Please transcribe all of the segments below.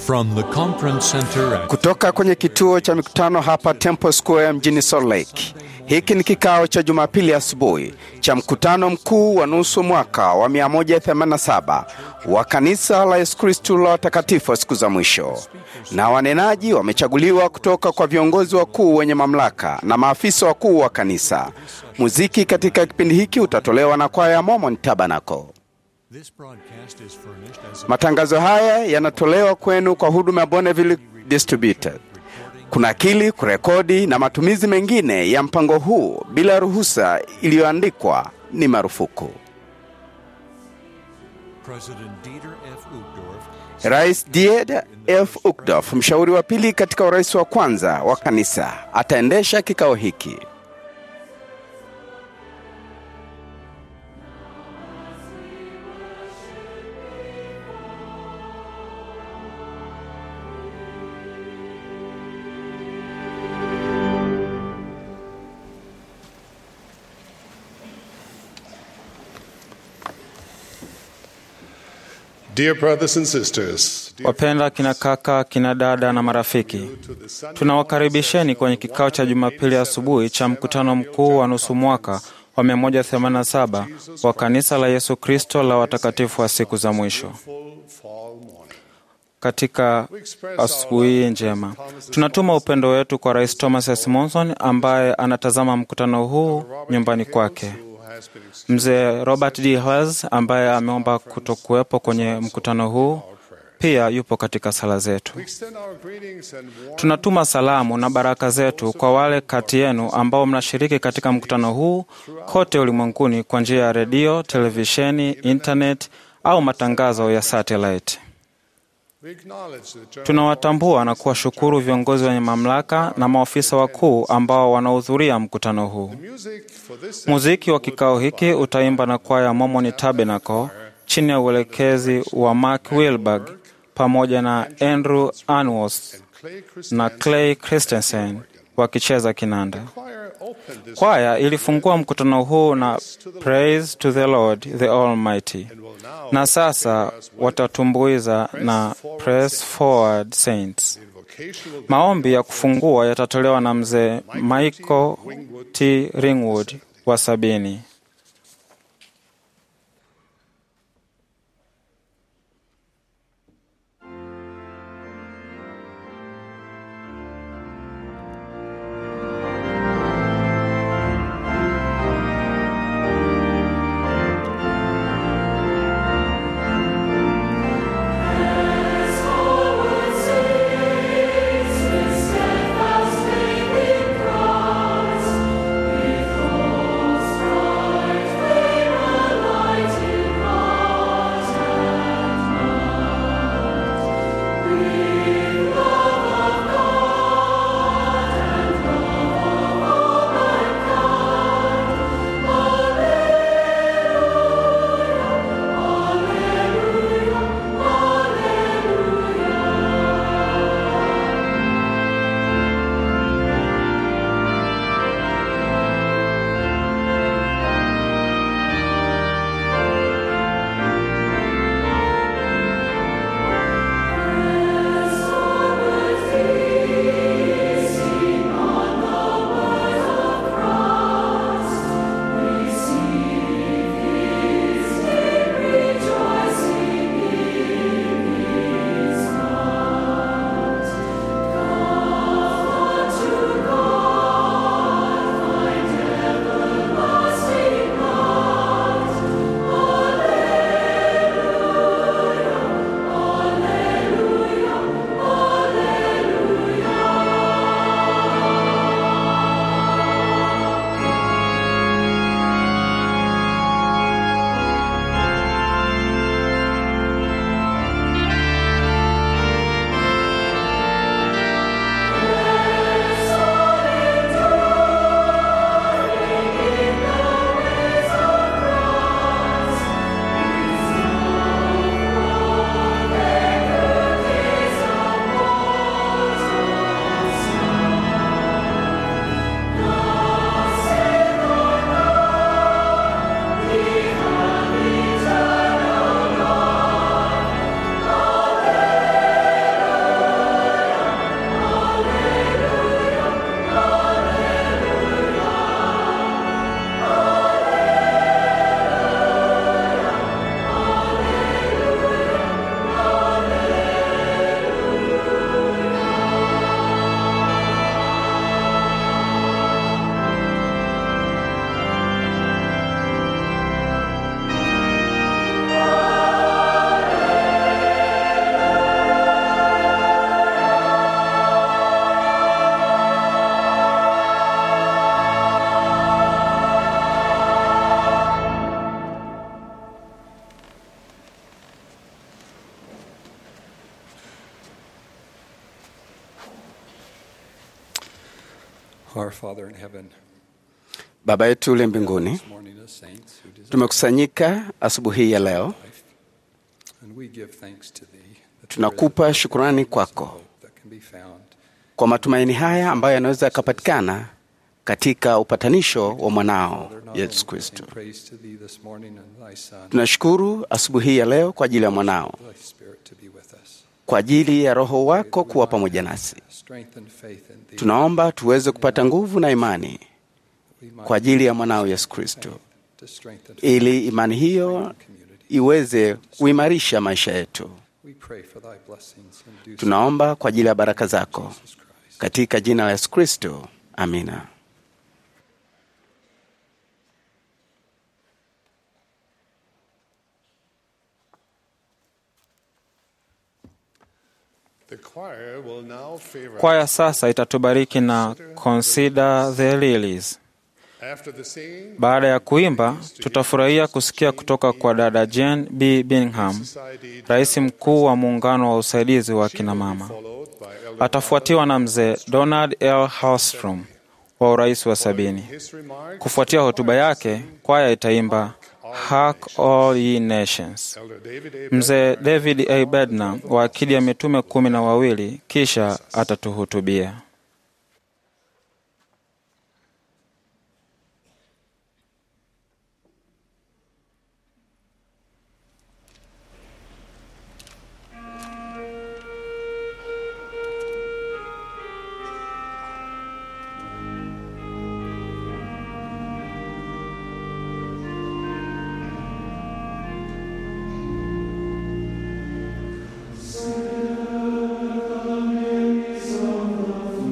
From the conference center at Kutoka kwenye kituo cha mikutano hapa Temple Square mjini Salt Lake. Hiki ni kikao cha Jumapili asubuhi cha mkutano mkuu wa nusu mwaka wa 187 wa kanisa la Yesu Kristu la watakatifu wa siku za mwisho, na wanenaji wamechaguliwa kutoka kwa viongozi wakuu wenye mamlaka na maafisa wakuu wa kanisa. Muziki katika kipindi hiki utatolewa na kwaya ya Mormon Tabernacle. this broadcast is furnished as a Matangazo haya yanatolewa kwenu kwa huduma ya Bonneville Distributed. Kunakili, kurekodi na matumizi mengine ya mpango huu bila ruhusa iliyoandikwa ni marufuku. President Dieter F. Uchtdorf Rais Died F. Uchtdorf, mshauri wa pili katika urais wa kwanza wa kanisa, ataendesha kikao hiki. Dear brothers and sisters, dear Wapenda kina kaka, kina dada na marafiki, tunawakaribisheni kwenye kikao cha Jumapili asubuhi cha mkutano mkuu wa nusu mwaka wa 187 wa kanisa la Yesu Kristo la watakatifu wa siku za mwisho. full fall morning. Katika asubuhi hii njema, tunatuma upendo wetu kwa Rais Thomas S. Monson ambaye anatazama mkutano huu nyumbani kwake. Who has been excused Mzee Robert D. Hales ambaye ameomba kutokuwepo kwenye mkutano huu pia yupo katika sala zetu. We extend our greetings and warm Tunatuma salamu na baraka zetu kwa wale kati yenu ambao mnashiriki katika mkutano huu kote ulimwenguni kwa njia ya redio, televisheni, internet au matangazo ya satellite. we acknowledge the general Tunawatambua na kuwashukuru viongozi wenye mamlaka na maofisa wakuu ambao wanahudhuria mkutano huu. music for this Muziki wa kikao hiki utaimba na kwaya Mormon Tabernacle chini ya uelekezi wa Mark Wilberg pamoja na Andrew Anwas Clay na Christian Clay Christensen wakicheza kinanda. choir opened this Kwaya ilifungua mkutano huu na Praise to the Lord the Almighty, will now na sasa watatumbuiza na Press Forward Saints. invocation will Maombi ya kufungua yatatolewa na mzee Michael T. Ringwood wa sabini. Steadfast faith in Christ, with full strong Our Father in heaven, Baba yetu ule mbinguni, this morning as saints who deserve tumekusanyika asubuhi hii ya leo, life, and we give thanks to Thee that there is tunakupa a shukurani kwako hope that can be found kwa matumaini haya ambayo yanaweza yakapatikana katika upatanisho wa mwanao Father, not Yesu only Kristo. in praise to Thee this morning and Thy Son, Tunashukuru asubuhi hii ya leo kwa ajili ya mwanao, Thy Spirit to be with us. kwa ajili ya Roho wako kuwa pamoja nasi. Strength and faith in Thee. Tunaomba tuweze kupata nguvu na imani that we might kwa ajili ya mwanao Yesu Kristo, to strengthen ili imani hiyo community. iweze kuimarisha maisha yetu. We pray for Thy blessings and do so Tunaomba kwa ajili ya baraka zako in Jesus Christ. katika jina la Yesu Kristo, amina. The choir will now favor Kwaya sasa itatubariki na Consider the Lilies. after the singing. Baada ya kuimba, tutafurahia kusikia kutoka kwa dada Jane B. Bingham, Society rais mkuu wa muungano wa usaidizi wa kina mama. followed by Elder Atafuatiwa na mzee Donald L. Hallstrom wa urais wa sabini. his remarks. Kufuatia hotuba yake, kwaya itaimba Hark All Ye Nations. Elder David A. Mzee David A. Bednar wa akidi ya mitume kumi na wawili kisha atatuhutubia. Sing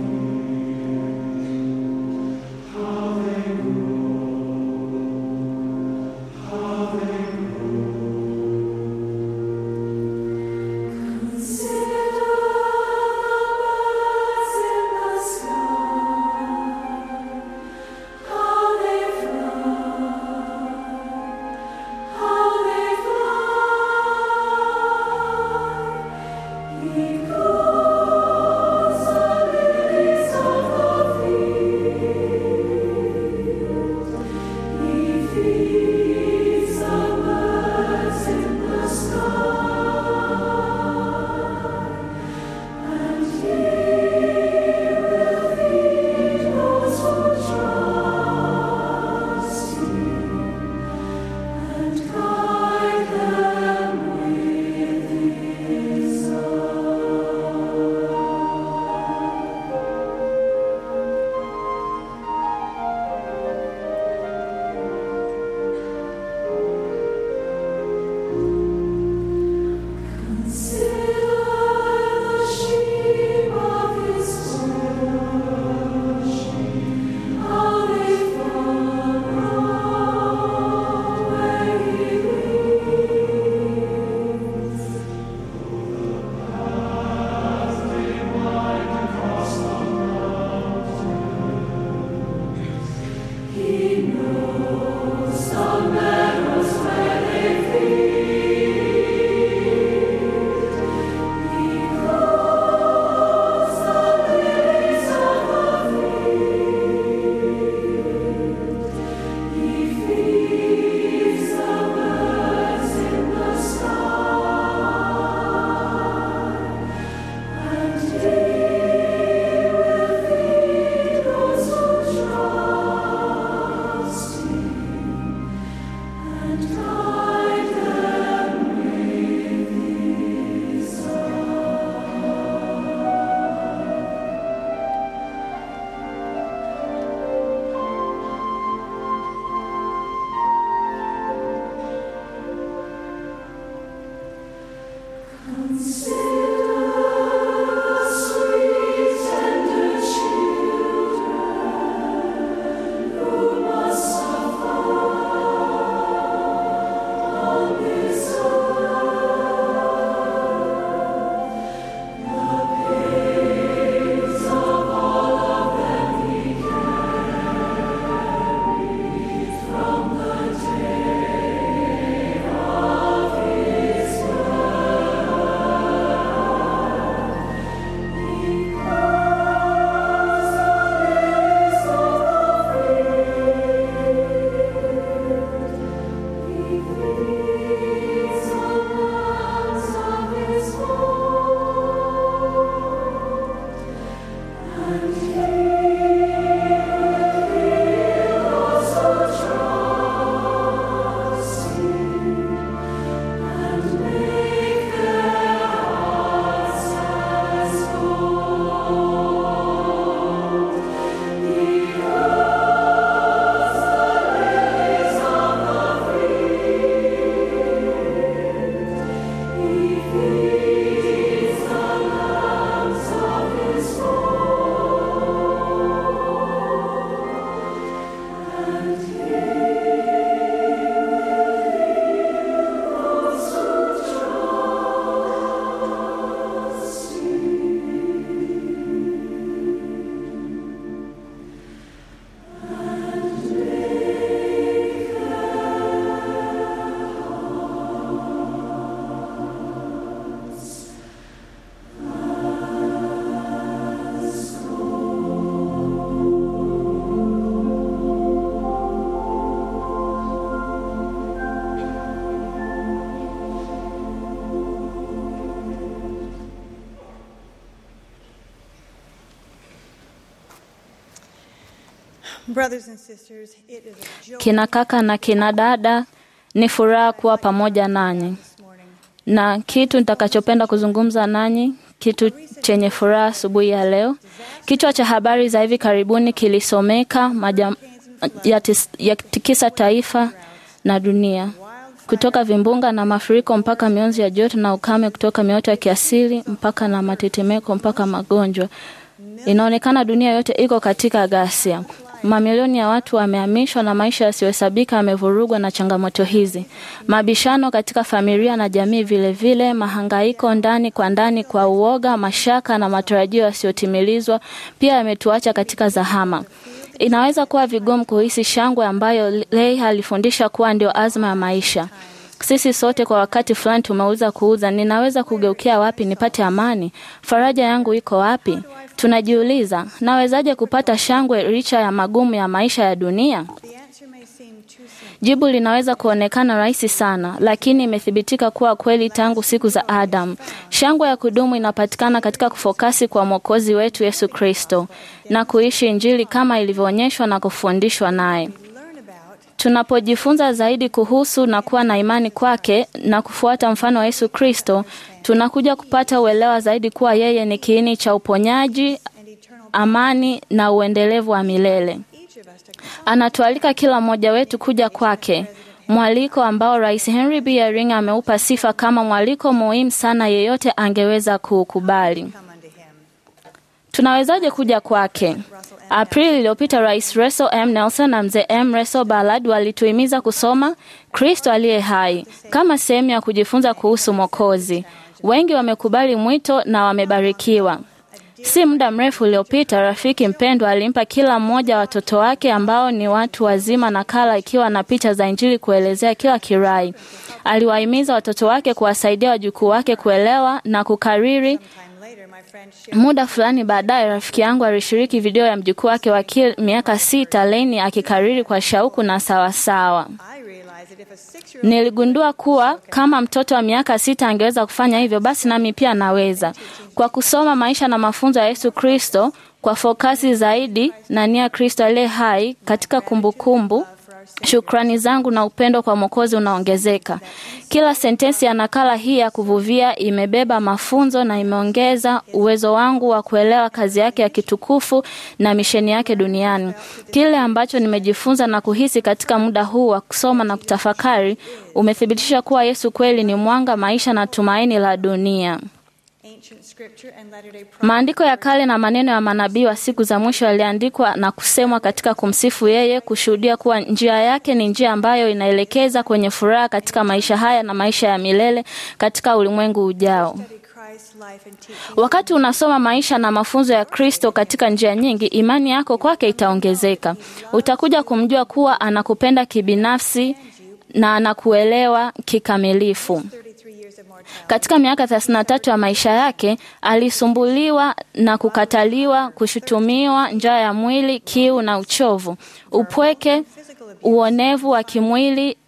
Brothers and sisters, it is a joy Kina kaka na kina dada, ni furaha kuwa pamoja nanyi, this morning. na kitu nitakachopenda kuzungumza nanyi, kitu chenye furaha asubuhi ya leo. Kichwa cha habari za hivi karibuni kilisomeka maja, yatis- yatikisa taifa na dunia, kutoka vimbunga na mafuriko mpaka mionzi ya joto na ukame, kutoka mioto ya kiasili mpaka na matetemeko mpaka magonjwa. Inaonekana dunia yote iko katika ghasia. Mamilioni ya watu wamehamishwa na maisha yasiyohesabika yamevurugwa na changamoto hizi. Mabishano katika familia na jamii vilevile vile, mahangaiko ndani kwa ndani kwa uoga, mashaka na matarajio yasiyotimilizwa pia yametuacha katika zahama. Inaweza kuwa vigumu kuhisi shangwe ambayo Lei alifundisha kuwa ndio azma ya maisha. Sisi sote kwa wakati fulani tumeuza kuuza, ninaweza kugeukia wapi nipate amani? Faraja yangu iko wapi? Tunajiuliza, nawezaje kupata shangwe licha ya magumu ya maisha ya dunia? The answer may seem too simple. Jibu linaweza kuonekana rahisi sana, lakini imethibitika kuwa kweli tangu siku za Adam. Shangwe ya kudumu inapatikana katika kufokasi kwa Mwokozi wetu Yesu Kristo na kuishi Injili kama ilivyoonyeshwa na kufundishwa naye. Learn about Tunapojifunza zaidi kuhusu na kuwa na imani kwake na kufuata mfano wa Yesu Kristo, tunakuja kupata uelewa zaidi kuwa yeye ni kiini cha uponyaji, and eternal amani na uendelevu wa milele. each of us to Anatualika kila mmoja wetu kuja kwake, mwaliko ambao Rais Henry B. Eyring ameupa sifa kama mwaliko muhimu sana yeyote angeweza kuukubali. come unto him. Tunawezaje kuja kwake? Aprili iliyopita Rais Russell M. Nelson na mzee M. Russell Ballard walituhimiza kusoma Kristo aliye hai kama sehemu ya kujifunza kuhusu Mwokozi. Wengi wamekubali mwito na wamebarikiwa. Si muda mrefu uliopita, rafiki mpendwa alimpa kila mmoja wa watoto wake ambao ni watu wazima nakala ikiwa na picha za Injili kuelezea kila kirai. Aliwahimiza watoto wake kuwasaidia wajukuu wake kuelewa na kukariri Time later, my friend shared Muda fulani baadaye, rafiki yangu alishiriki video ya mjukuu wake wa kil- miaka sita Leni akikariri kwa shauku na sawasawa. I realized that if a six-year-old Niligundua kuwa kama mtoto wa miaka sita angeweza kufanya hivyo, basi nami pia naweza. Kwa kusoma maisha na mafunzo ya Yesu Kristo kwa fokasi zaidi na nia Kristo aliye hai katika kumbukumbu Shukrani zangu na upendo kwa Mwokozi unaongezeka. Kila sentensi ya nakala hii ya kuvuvia imebeba mafunzo na imeongeza uwezo wangu wa kuelewa kazi yake ya kitukufu na misheni yake duniani. Kile ambacho nimejifunza na kuhisi katika muda huu wa kusoma na kutafakari umethibitisha kuwa Yesu kweli ni mwanga, maisha na tumaini la dunia. ancient scripture and latter-day prophet Maandiko ya kale na maneno ya manabii wa siku za mwisho yaliandikwa na kusemwa katika kumsifu yeye, kushuhudia kuwa njia yake ni njia ambayo inaelekeza kwenye furaha katika maisha haya na maisha ya milele katika ulimwengu ujao. study Christ's life and teaching. Wakati unasoma maisha na mafunzo ya Kristo katika njia nyingi, imani yako kwake itaongezeka. Utakuja kumjua kuwa anakupenda kibinafsi na anakuelewa kikamilifu. 33 years of mortality. Katika miaka 33 ya maisha yake alisumbuliwa na kukataliwa, kushutumiwa, njaa ya mwili, kiu na uchovu, upweke, uonevu wa kimwili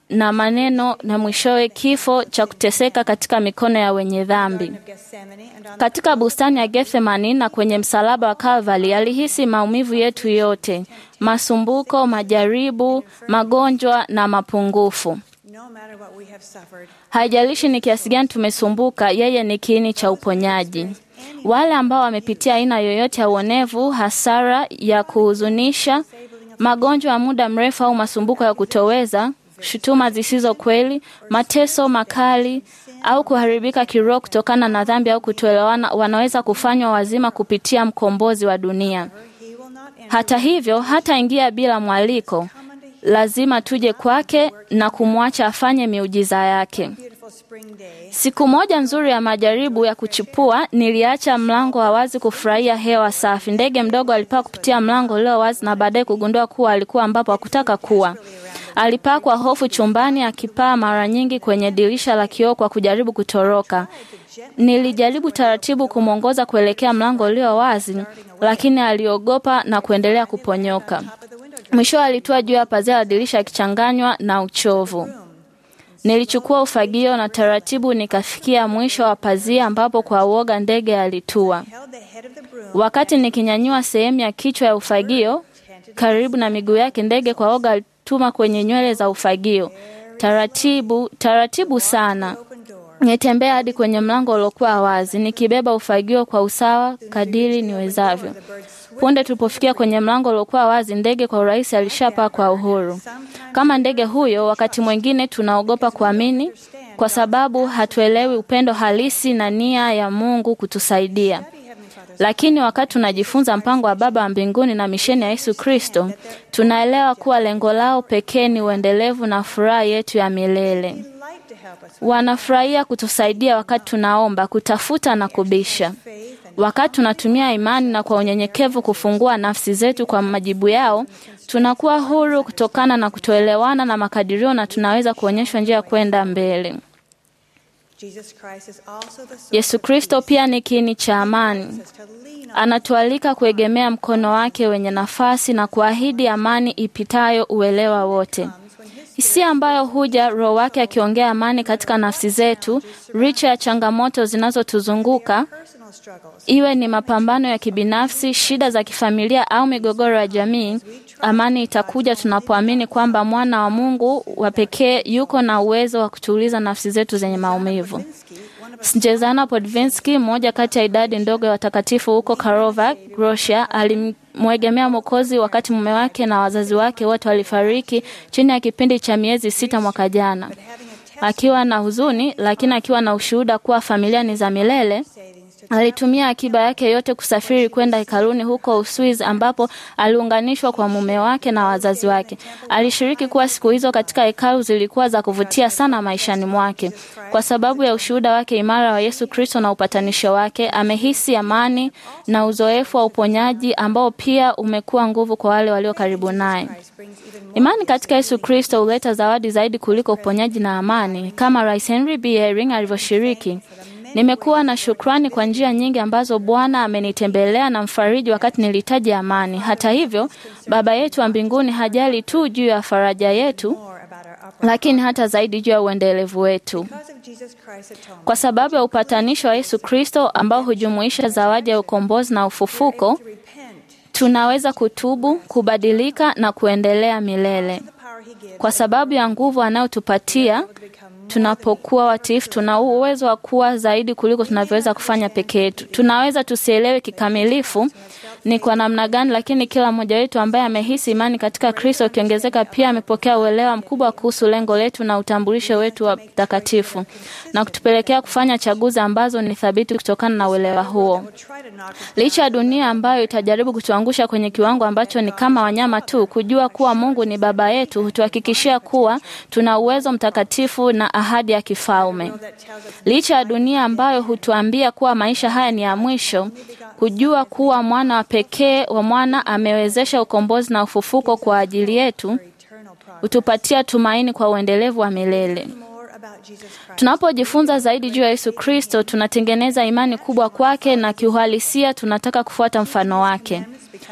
na maneno na mwishowe kifo cha kuteseka katika mikono ya wenye dhambi. of Gethsemane and on Katika bustani ya Gethsemani na kwenye msalaba wa Kalvari alihisi maumivu yetu yote, masumbuko, majaribu, magonjwa na mapungufu. no matter what we have suffered. Haijalishi ni kiasi gani tumesumbuka, yeye ni kiini cha uponyaji. Wale ambao wamepitia aina yoyote ya uonevu, hasara ya kuhuzunisha, magonjwa ya muda mrefu au masumbuko ya kutoweza, shutuma zisizo kweli, mateso makali au kuharibika kiroho kutokana na dhambi au kutoelewana, wanaweza kufanywa wazima kupitia mkombozi wa dunia. He will not enter Hata hivyo, hataingia bila mwaliko. Lazima tuje kwake na kumwacha afanye miujiza yake. beautiful spring day. Siku moja nzuri ya majaribu ya kuchipua, niliacha mlango wa wazi kufurahia hewa safi. Ndege mdogo alipaa kupitia mlango ulio wazi na baadaye kugundua kuwa alikuwa ambapo hakutaka kuwa. Alipaa kwa hofu chumbani, akipaa mara nyingi kwenye dirisha la kioo kwa kujaribu kutoroka. Nilijaribu taratibu kumwongoza kuelekea mlango ulio wazi, lakini aliogopa na kuendelea kuponyoka. Mwisho alitua juu ya pazia la dirisha akichanganywa na uchovu. Nilichukua ufagio na taratibu nikafikia mwisho wa pazia ambapo kwa uoga ndege alitua. Held the head of the broom Wakati nikinyanyua sehemu ya kichwa ya ufagio karibu na miguu yake, ndege kwa oga alituma kwenye nywele za ufagio. Taratibu, taratibu sana. open door. Nitembea hadi kwenye mlango uliokuwa wazi, nikibeba ufagio kwa usawa kadiri niwezavyo. Punde tulipofikia kwenye mlango uliokuwa wazi, ndege kwa urahisi alishapaa kwa uhuru. Kama ndege huyo, wakati mwingine tunaogopa kuamini kwa sababu hatuelewi upendo halisi na nia ya Mungu kutusaidia. Lakini wakati tunajifunza mpango wa Baba wa mbinguni na misheni ya Yesu Kristo, tunaelewa kuwa lengo lao pekee ni uendelevu na furaha yetu ya milele. Light to help us Wanafurahia kutusaidia wakati tunaomba, kutafuta na kubisha. Wakati tunatumia imani na kwa unyenyekevu kufungua nafsi zetu kwa majibu yao, tunakuwa huru kutokana na kutoelewana na makadirio na tunaweza kuonyeshwa njia ya kwenda mbele. Jesus Christ is also the source Yesu Kristo pia ni kiini cha amani. of us to lean on Anatualika kuegemea mkono wake wenye nafasi na kuahidi amani ipitayo uelewa wote. Hisia ambayo huja Roho wake akiongea amani katika nafsi zetu, licha ya changamoto zinazotuzunguka, personal struggles. iwe ni mapambano ya kibinafsi, shida za kifamilia au migogoro ya jamii. Amani itakuja tunapoamini kwamba mwana wa Mungu wa pekee yuko na uwezo wa kutuliza nafsi zetu zenye maumivu. Snjezana Podvinski, mmoja kati ya idadi ndogo ya watakatifu huko Karlovac, Russia, alimwegemea Mwokozi wakati mume wake na wazazi wake wote walifariki chini ya kipindi cha miezi sita mwaka jana. Akiwa na huzuni, lakini akiwa na ushuhuda kuwa familia ni za milele, alitumia akiba yake yote kusafiri kwenda hekaluni huko Uswizi ambapo aliunganishwa kwa mume wake na wazazi wake. Alishiriki kuwa siku hizo katika hekalu zilikuwa za kuvutia sana maishani mwake. Kwa sababu ya ushuhuda wake imara wa Yesu Kristo na upatanisho wake, amehisi amani na uzoefu wa uponyaji ambao pia umekuwa nguvu kwa wale walio karibu naye. Imani katika Yesu Kristo huleta zawadi zaidi kuliko uponyaji na amani, kama Rais Henry B. Eyring alivyoshiriki. Nimekuwa na shukrani kwa njia nyingi ambazo Bwana amenitembelea na mfariji wakati nilihitaji amani. Hata hivyo, Baba yetu wa mbinguni hajali tu juu ya faraja yetu, More about our upper lakini hata zaidi juu ya uendelevu wetu. because of Jesus Christ's atonement. Kwa sababu ya upatanisho wa Yesu Kristo ambao hujumuisha zawadi ya ukombozi na ufufuko, To repent tunaweza kutubu, kubadilika na kuendelea milele. the power he gives. Kwa sababu ya nguvu anayotupatia tunapokuwa watiifu, tuna uwezo wa kuwa zaidi kuliko tunavyoweza kufanya peke yetu. Tunaweza tusielewe kikamilifu ni kwa namna gani, lakini kila mmoja wetu ambaye amehisi imani katika Kristo ukiongezeka, pia amepokea uelewa mkubwa kuhusu lengo letu na utambulisho wetu wa takatifu, na kutupelekea kufanya chaguzi ambazo ni thabiti kutokana na uelewa huo. Try to knock us Licha ya dunia ambayo itajaribu kutuangusha kwenye kiwango ambacho ni kama wanyama tu, kujua kuwa Mungu ni Baba yetu hutuhakikishia kuwa tuna uwezo mtakatifu na ahadi ya kifalme. that tells us Licha ya dunia ambayo hutuambia kuwa maisha haya ni ya mwisho, kujua kuwa mwana wa pekee wa mwana amewezesha ukombozi na ufufuko kwa ajili yetu eternal progress. hutupatia tumaini kwa uendelevu wa milele. More about Jesus Christ. Tunapojifunza zaidi juu ya Yesu Kristo, tunatengeneza imani kubwa kwake na kiuhalisia tunataka kufuata mfano wake.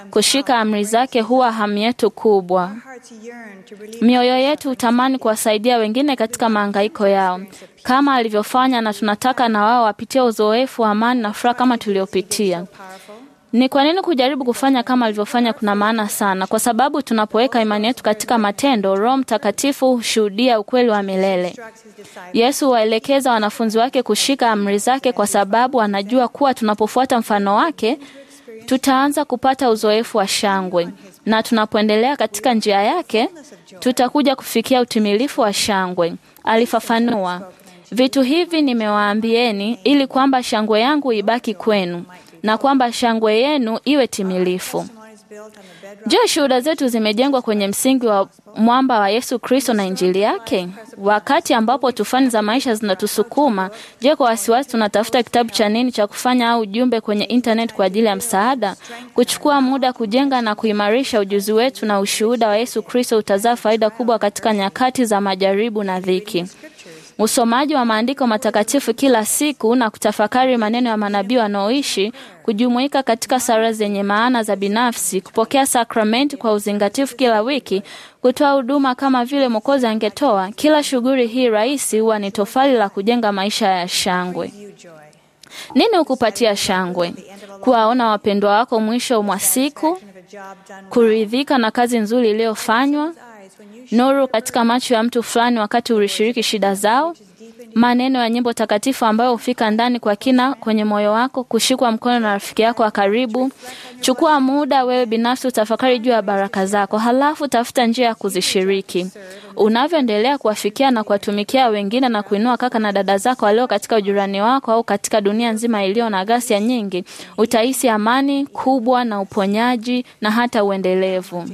kushika amri zake huwa hamu yetu kubwa. Our hearts yearn to relieve Mioyo yetu hutamani kuwasaidia wengine katika mahangaiko yao kama alivyofanya, na tunataka na wao wapitie uzoefu wa amani na furaha kama tuliopitia. powerful. Ni kwa nini kujaribu kufanya kama alivyofanya kuna maana sana? Kwa sababu tunapoweka imani yetu katika matendo, Roho Mtakatifu hushuhudia ukweli wa milele. Instructs his disciples. Yesu waelekeza wanafunzi wake kushika amri zake kwa sababu anajua kuwa tunapofuata mfano wake tutaanza kupata uzoefu wa shangwe, na tunapoendelea katika njia yake tutakuja kufikia utimilifu wa shangwe. Alifafanua, vitu hivi nimewaambieni ili kwamba shangwe yangu ibaki kwenu na kwamba shangwe yenu iwe timilifu. Testimony is built on the bedrock Je, shuhuda zetu zimejengwa kwenye msingi wa mwamba wa Yesu Kristo na Injili yake? Wakati ambapo tufani za maisha zinatusukuma, je, kwa wasiwasi tunatafuta kitabu cha nini cha kufanya au ujumbe kwenye internet kwa ajili ya msaada? Kuchukua muda kujenga na kuimarisha ujuzi wetu na ushuhuda wa Yesu Kristo utazaa faida kubwa katika nyakati za majaribu na dhiki. Usomaji wa maandiko matakatifu kila siku na kutafakari maneno ya manabii wanaoishi, kujumuika katika sala zenye maana za binafsi, kupokea sakramenti kwa uzingatifu kila wiki, kutoa huduma kama vile Mwokozi angetoa. Kila shughuli hii rahisi huwa ni tofali la kujenga maisha ya shangwe. you joy. Nini hukupatia shangwe? Kuwaona wapendwa wako mwisho mwa siku, Of a job done well. kuridhika na kazi nzuri iliyofanywa, Eyes when you nuru katika macho ya mtu fulani wakati ulishiriki shida zao, maneno ya nyimbo takatifu ambayo hufika ndani kwa kina kwenye moyo wako, kushikwa mkono na rafiki yako wa karibu. Chukua muda wewe binafsi utafakari juu ya baraka zako, halafu tafuta njia ya kuzishiriki. Unavyoendelea kuwafikia na kuwatumikia wengine na kuinua kaka na dada zako walio katika ujirani wako au katika dunia nzima iliyo na ghasia nyingi, utahisi amani kubwa na uponyaji na hata uendelevu.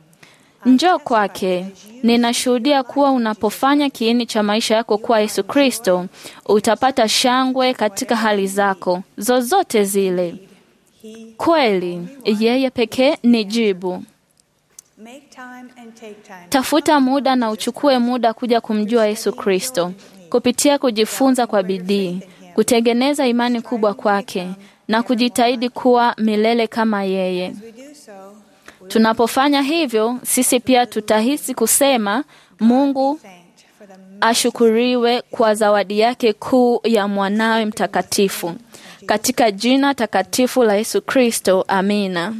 Njoo kwake. Ninashuhudia kuwa unapofanya kiini cha maisha yako kuwa Yesu Kristo, utapata shangwe katika hali zako zozote zile. Kweli, yeye pekee ni jibu. make time and take time. Tafuta muda na uchukue muda kuja kumjua Yesu Kristo kupitia kujifunza kwa bidii, kutengeneza imani kubwa kwake na kujitahidi kuwa milele kama yeye. We do so. Tunapofanya hivyo, sisi pia tutahisi kusema Mungu Thanked for the ashukuriwe kwa zawadi yake kuu ya mwanawe mtakatifu. Katika jina takatifu la Yesu Kristo, amina.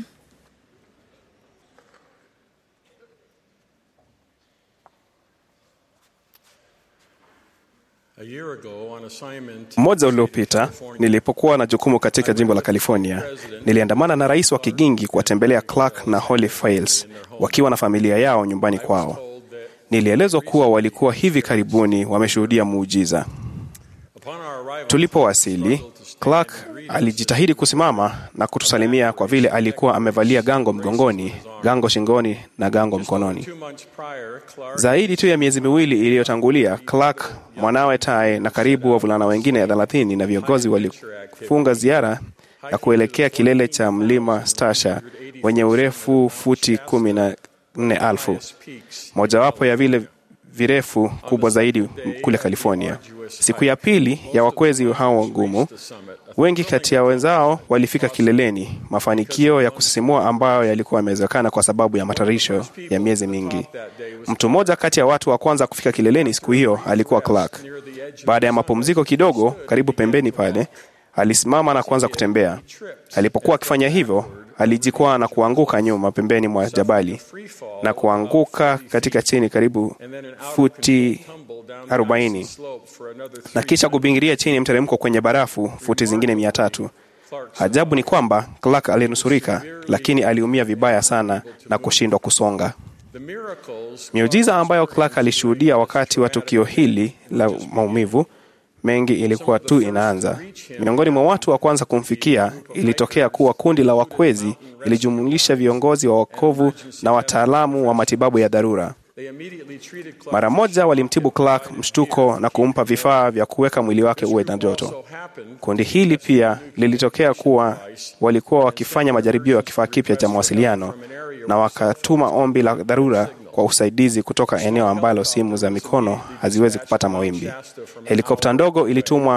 A year ago, on assignment, Mmoja uliopita nilipokuwa na jukumu katika jimbo la California, niliandamana na rais wa Kigingi kuwatembelea Clark na Holly Files wakiwa na familia yao nyumbani kwao. Nilielezwa kuwa walikuwa hivi karibuni wameshuhudia muujiza. upon our arrival, Tulipowasili, Clark alijitahidi kusimama na kutusalimia kwa vile alikuwa amevalia gango mgongoni, gango shingoni na gango mkononi. two months prior, Clark Zaidi tu ya miezi miwili iliyotangulia, Clark, mwanawe Tai na karibu wavulana wengine thelathini na viongozi walifunga ziara ya kuelekea kilele cha mlima Stasha wenye urefu futi kumi na nne elfu, mojawapo ya vile virefu kubwa zaidi kule California. Siku ya pili ya wakwezi hao wagumu, wengi kati ya wenzao walifika kileleni, mafanikio ya kusisimua ambayo yalikuwa yamewezekana kwa sababu ya matayarisho ya miezi mingi. Mtu mmoja kati ya watu wa kwanza kufika kileleni siku hiyo alikuwa Clark. Baada ya mapumziko kidogo, karibu pembeni pale, alisimama na kuanza kutembea. Alipokuwa akifanya hivyo, alijikwaa na kuanguka nyuma pembeni mwa jabali na kuanguka katika chini karibu futi 40 na kisha kubingiria chini mteremko kwenye barafu futi zingine mia tatu. Ajabu ni kwamba Clark alinusurika, lakini aliumia vibaya sana na kushindwa kusonga. the miracles Miujiza ambayo Clark alishuhudia wakati wa tukio hili la maumivu mengi ilikuwa tu inaanza. Miongoni mwa watu wa kwanza kumfikia ilitokea kuwa kundi la wakwezi ilijumulisha viongozi wa wokovu na wataalamu wa matibabu ya dharura. they immediately treated Clark. Mara moja walimtibu Clark mshtuko na kumpa vifaa vya kuweka mwili wake uwe na joto. So happened Kundi hili pia lilitokea kuwa walikuwa wakifanya majaribio ya kifaa kipya cha mawasiliano na wakatuma ombi la dharura kwa usaidizi kutoka eneo ambalo simu za mikono haziwezi kupata mawimbi. Helikopta ndogo ilitumwa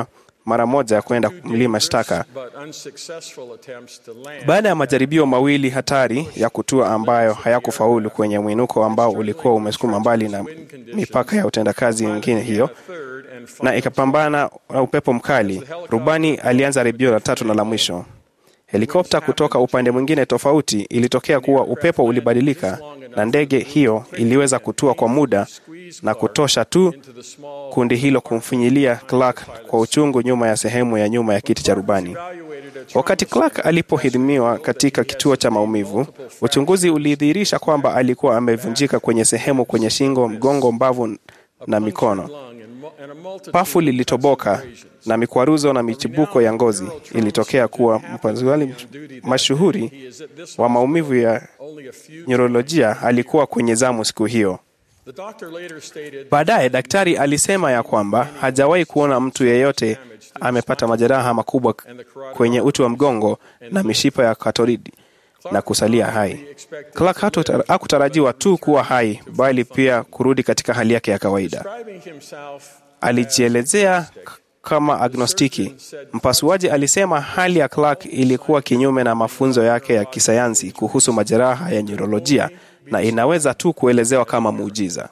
mara moja kwenda mlima Shtaka. but unsuccessful attempts to land Baada ya majaribio mawili hatari ya kutua ambayo hayakufaulu kwenye mwinuko ambao ulikuwa umesukuma mbali na mipaka ya utendakazi wengine hiyo third and na ikapambana na upepo mkali, rubani alianza jaribio la tatu na la mwisho. Helikopta kutoka upande mwingine tofauti ilitokea kuwa upepo ulibadilika na ndege hiyo iliweza kutua kwa muda na kutosha tu to the small kundi hilo kumfinyilia Clark kwa uchungu nyuma ya sehemu ya nyuma ya kiti cha rubani. evaluated a Wakati Clark alipohidhimiwa katika kituo cha maumivu, uchunguzi ulidhihirisha kwamba alikuwa amevunjika kwenye sehemu kwenye shingo, mgongo, mbavu na mikono. lung and, mu- and a multitude Pafu lilitoboka na mikwaruzo na michibuko ya ngozi ilitokea. Kuwa mpasuaji mashuhuri wa maumivu ya only a few neurolojia alikuwa kwenye zamu siku hiyo. the doctor later stated Baadaye daktari alisema ya kwamba hajawahi kuona mtu yeyote amepata majeraha makubwa kwenye uti wa mgongo na mishipa ya katoridi na kusalia hai. Clark hatu- hakutarajiwa tu kuwa hai, bali pia kurudi katika hali yake ya kawaida. describing himself Alijielezea k- kama agnostiki. Mpasuaji alisema hali ya Clark ilikuwa kinyume na mafunzo yake ya kisayansi kuhusu majeraha ya neurolojia na inaweza tu kuelezewa kama muujiza.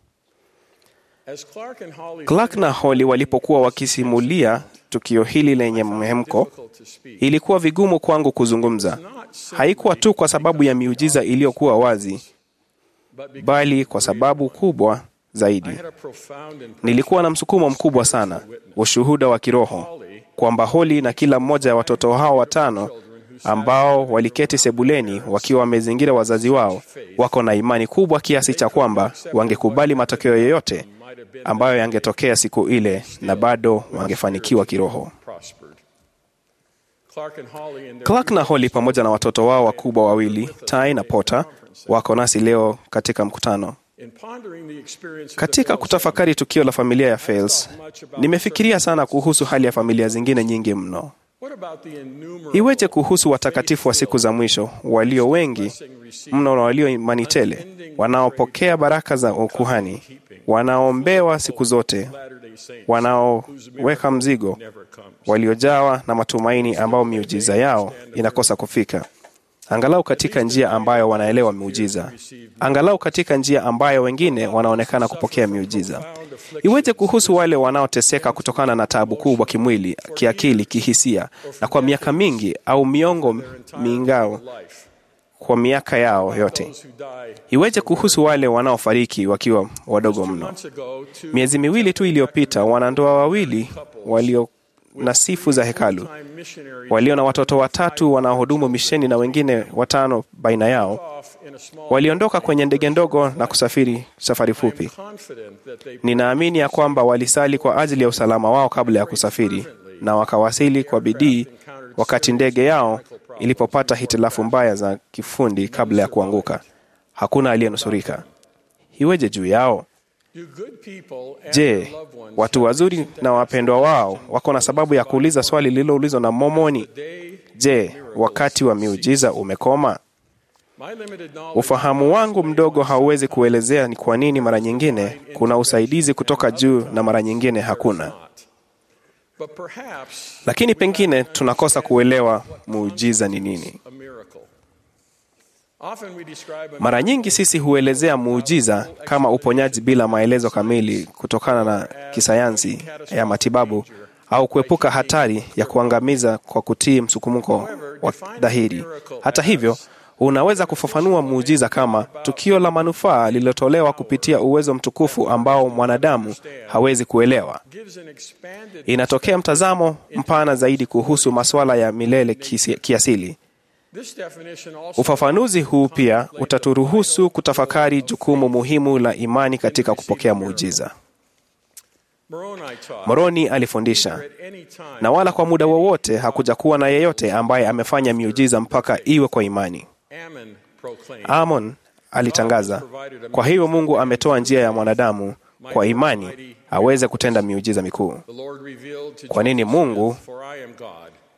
as Clark and Holly Clark na Holly walipokuwa wakisimulia tukio hili lenye mhemko, difficult to speak ilikuwa vigumu kwangu kuzungumza. Haikuwa tu kwa sababu ya miujiza iliyokuwa wazi, but because bali kwa sababu kubwa zaidi. I had a profound and Nilikuwa na msukumo mkubwa sana, ushuhuda wa kiroho kwamba Holly na kila mmoja ya watoto hao watano ambao waliketi sebuleni wakiwa wamezingira wazazi wao wako na imani kubwa kiasi cha kwamba wangekubali matokeo yoyote ambayo yangetokea siku ile na bado wangefanikiwa kiroho. prospered. Clark and Holly in their Clark na Holly pamoja na watoto wao wakubwa wawili, Ty na Potter, wako nasi leo katika mkutano. in pondering the experience of the Katika Phillips kutafakari tukio la familia ya Fales, nimefikiria sana kuhusu hali ya familia zingine nyingi mno. What about the innumerable Iweje kuhusu watakatifu wa siku za mwisho walio wengi mno na walio imani tele, wanaopokea baraka za ukuhani, wanaombewa siku zote, Latter-day Saints wanaoweka mzigo, never comes? waliojawa na matumaini ambao miujiza yao inakosa kufika, angalau katika njia ambayo wanaelewa miujiza, angalau katika njia ambayo wengine wanaonekana kupokea miujiza. Iweje kuhusu wale wanaoteseka kutokana na taabu kubwa kimwili, kiakili, kihisia, na kwa miaka mingi au miongo mingao Life. kwa miaka yao yote? Those who die Iweje kuhusu wale wanaofariki wakiwa wadogo mno? months ago to Miezi miwili tu iliyopita, wanandoa wawili walio na sifu za hekalu time missionaries walio na watoto watatu wanaohudumu misheni na wengine watano baina yao off in a small waliondoka kwenye ndege ndogo na kusafiri safari fupi. confident that they Ninaamini ya kwamba walisali kwa ajili ya usalama wao kabla ya kusafiri na wakawasili kwa bidii wakati ndege yao ilipopata hitilafu mbaya za kifundi kabla ya kuanguka. Hakuna aliyenusurika. Iweje juu yao? do good people and Je, their loved ones watu wazuri na wapendwa wao wako na sababu ya kuuliza swali lililoulizwa na Momoni? day Je, wakati wa miujiza umekoma? my limited knowledge Ufahamu wangu mdogo hauwezi kuelezea ni kwa nini mara nyingine kuna usaidizi kutoka juu na mara nyingine hakuna. not. But perhaps Lakini pengine tunakosa kuelewa muujiza ni nini. a miracle. Often we describe a Mara nyingi sisi huelezea muujiza kama uponyaji bila maelezo kamili kutokana na kisayansi ya matibabu au kuepuka hatari ya kuangamiza kwa kutii msukumuko wa dhahiri. Hata hivyo, unaweza kufafanua muujiza kama tukio la manufaa lililotolewa kupitia uwezo mtukufu ambao mwanadamu hawezi kuelewa. gives an expanded Inatokea mtazamo mpana zaidi kuhusu masuala ya milele kisi- kiasili. This definition also Ufafanuzi huu pia utaturuhusu kutafakari jukumu muhimu la imani katika kupokea muujiza. Moroni taught Moroni alifundisha, at any time na wala kwa muda wowote hakuja kuwa na yeyote ambaye amefanya miujiza mpaka iwe kwa imani. Ammon proclaimed Amon alitangaza, kwa hiyo Mungu ametoa njia ya mwanadamu kwa imani aweze kutenda miujiza mikuu. the Lord revealed to Kwa nini Joseph, Mungu for I am God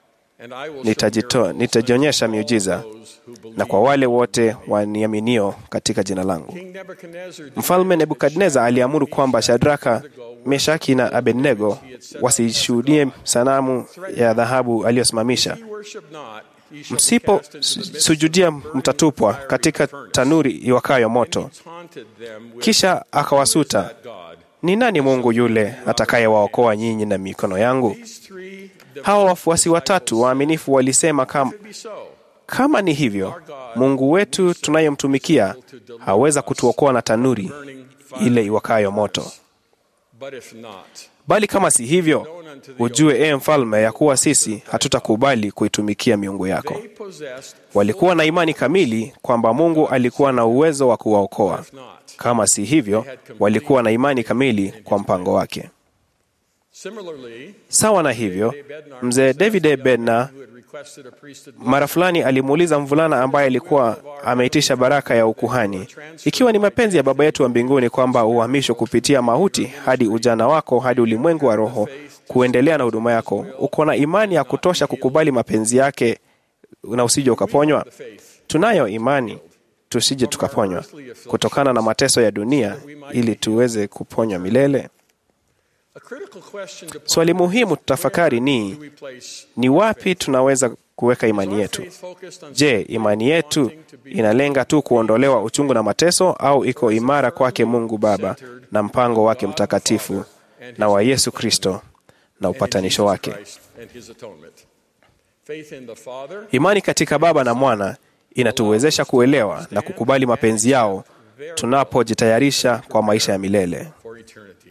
and I will nitajito- show miracles nitajionyesha unto all miujiza those who believe. na kwa wale wote waniaminio katika jina langu. King Nebuchadnezzar Mfalme Nebukadneza aliamuru kwamba Shadraka, Meshaki na Abednego wasishuhudie sanamu ya dhahabu aliyosimamisha. He worship not, he shall be Msipo cast into the midst of sujudia, burning mtatupwa fiery katika furnace. tanuri iwakayo moto. And he taunted them with, Kisha akawasuta, "That God." ni nani Mungu yule atakayewaokoa nyinyi na mikono yangu? These three, the Hawa wafuasi watatu waaminifu walisema kam, If it be so, kama ni hivyo, Mungu wetu tunayemtumikia haweza kutuokoa na tanuri ile iwakayo moto. but if not, Bali kama si hivyo, ujue ee mfalme, ya kuwa sisi hatutakubali kuitumikia miungu yako. they possessed Walikuwa na imani kamili kwamba Mungu alikuwa na uwezo wa kuwaokoa. if not. Kama si hivyo, walikuwa na imani kamili kwa mpango wake. Similarly, Sawa na hivyo, mzee David A. Bednar who had requested a priesthood mara fulani alimuuliza mvulana ambaye alikuwa ameitisha baraka ya ukuhani, ikiwa ni mapenzi ya Baba yetu wa mbinguni kwamba uhamishwe kupitia mauti hadi ujana wako hadi ulimwengu wa roho, kuendelea na huduma yako, uko na imani ya kutosha kukubali mapenzi yake na usije ukaponywa? Tunayo imani tusije tukaponywa kutokana na mateso ya dunia, ili tuweze kuponywa milele. A critical question to Swali muhimu tutafakari do ni we place ni wapi tunaweza kuweka imani yetu? faith focused on Je, imani yetu inalenga tu kuondolewa uchungu na mateso au iko imara kwake Mungu Baba na mpango wake mtakatifu na wa Yesu Kristo na upatanisho wake? Christ and his atonement? Faith in the Father Imani katika Baba na Mwana inatuwezesha kuelewa na kukubali mapenzi yao tunapojitayarisha kwa maisha ya milele. for eternity.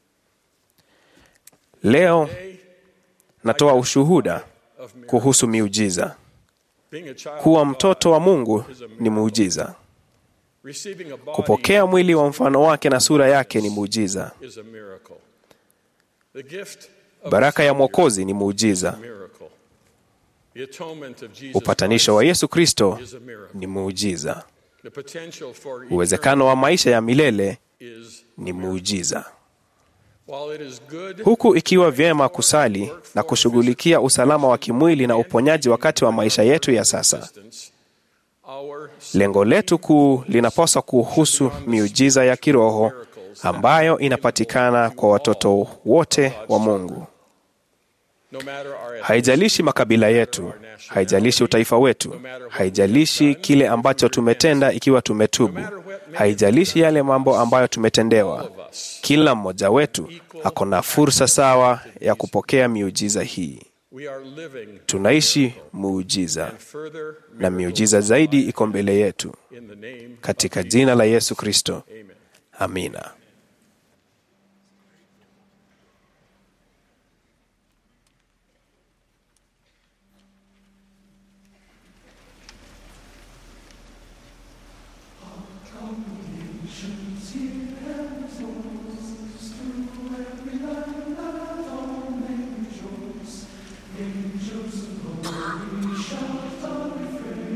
Leo natoa ushuhuda kuhusu miujiza. Being a child Kuwa of God, mtoto wa Mungu ni muujiza. receiving a body Kupokea mwili wa mfano wake na sura yake ni muujiza. is a miracle. The gift of Baraka a ya Savior Mwokozi ni is muujiza. a miracle. The atonement of Jesus Upatanisho wa Christ Yesu Kristo is a miracle. ni muujiza. The potential for Uwezekano wa maisha ya milele eternity is ni muujiza. while it is good Huku ikiwa vyema kusali na kushughulikia usalama wa kimwili na uponyaji wakati wa maisha yetu ya sasa, existence, our lengo letu kuu linapaswa kuhusu miujiza ya kiroho ambayo inapatikana kwa watoto wote wa Mungu. no matter our Haijalishi makabila yetu, haijalishi utaifa wetu, haijalishi kile ambacho tumetenda, ikiwa tumetubu, haijalishi yale mambo ambayo tumetendewa. Kila mmoja wetu ako na fursa sawa ya kupokea miujiza hii. we are living Tunaishi muujiza further na miujiza zaidi iko mbele yetu, in the name katika jina la Yesu Kristo, Amen. amina.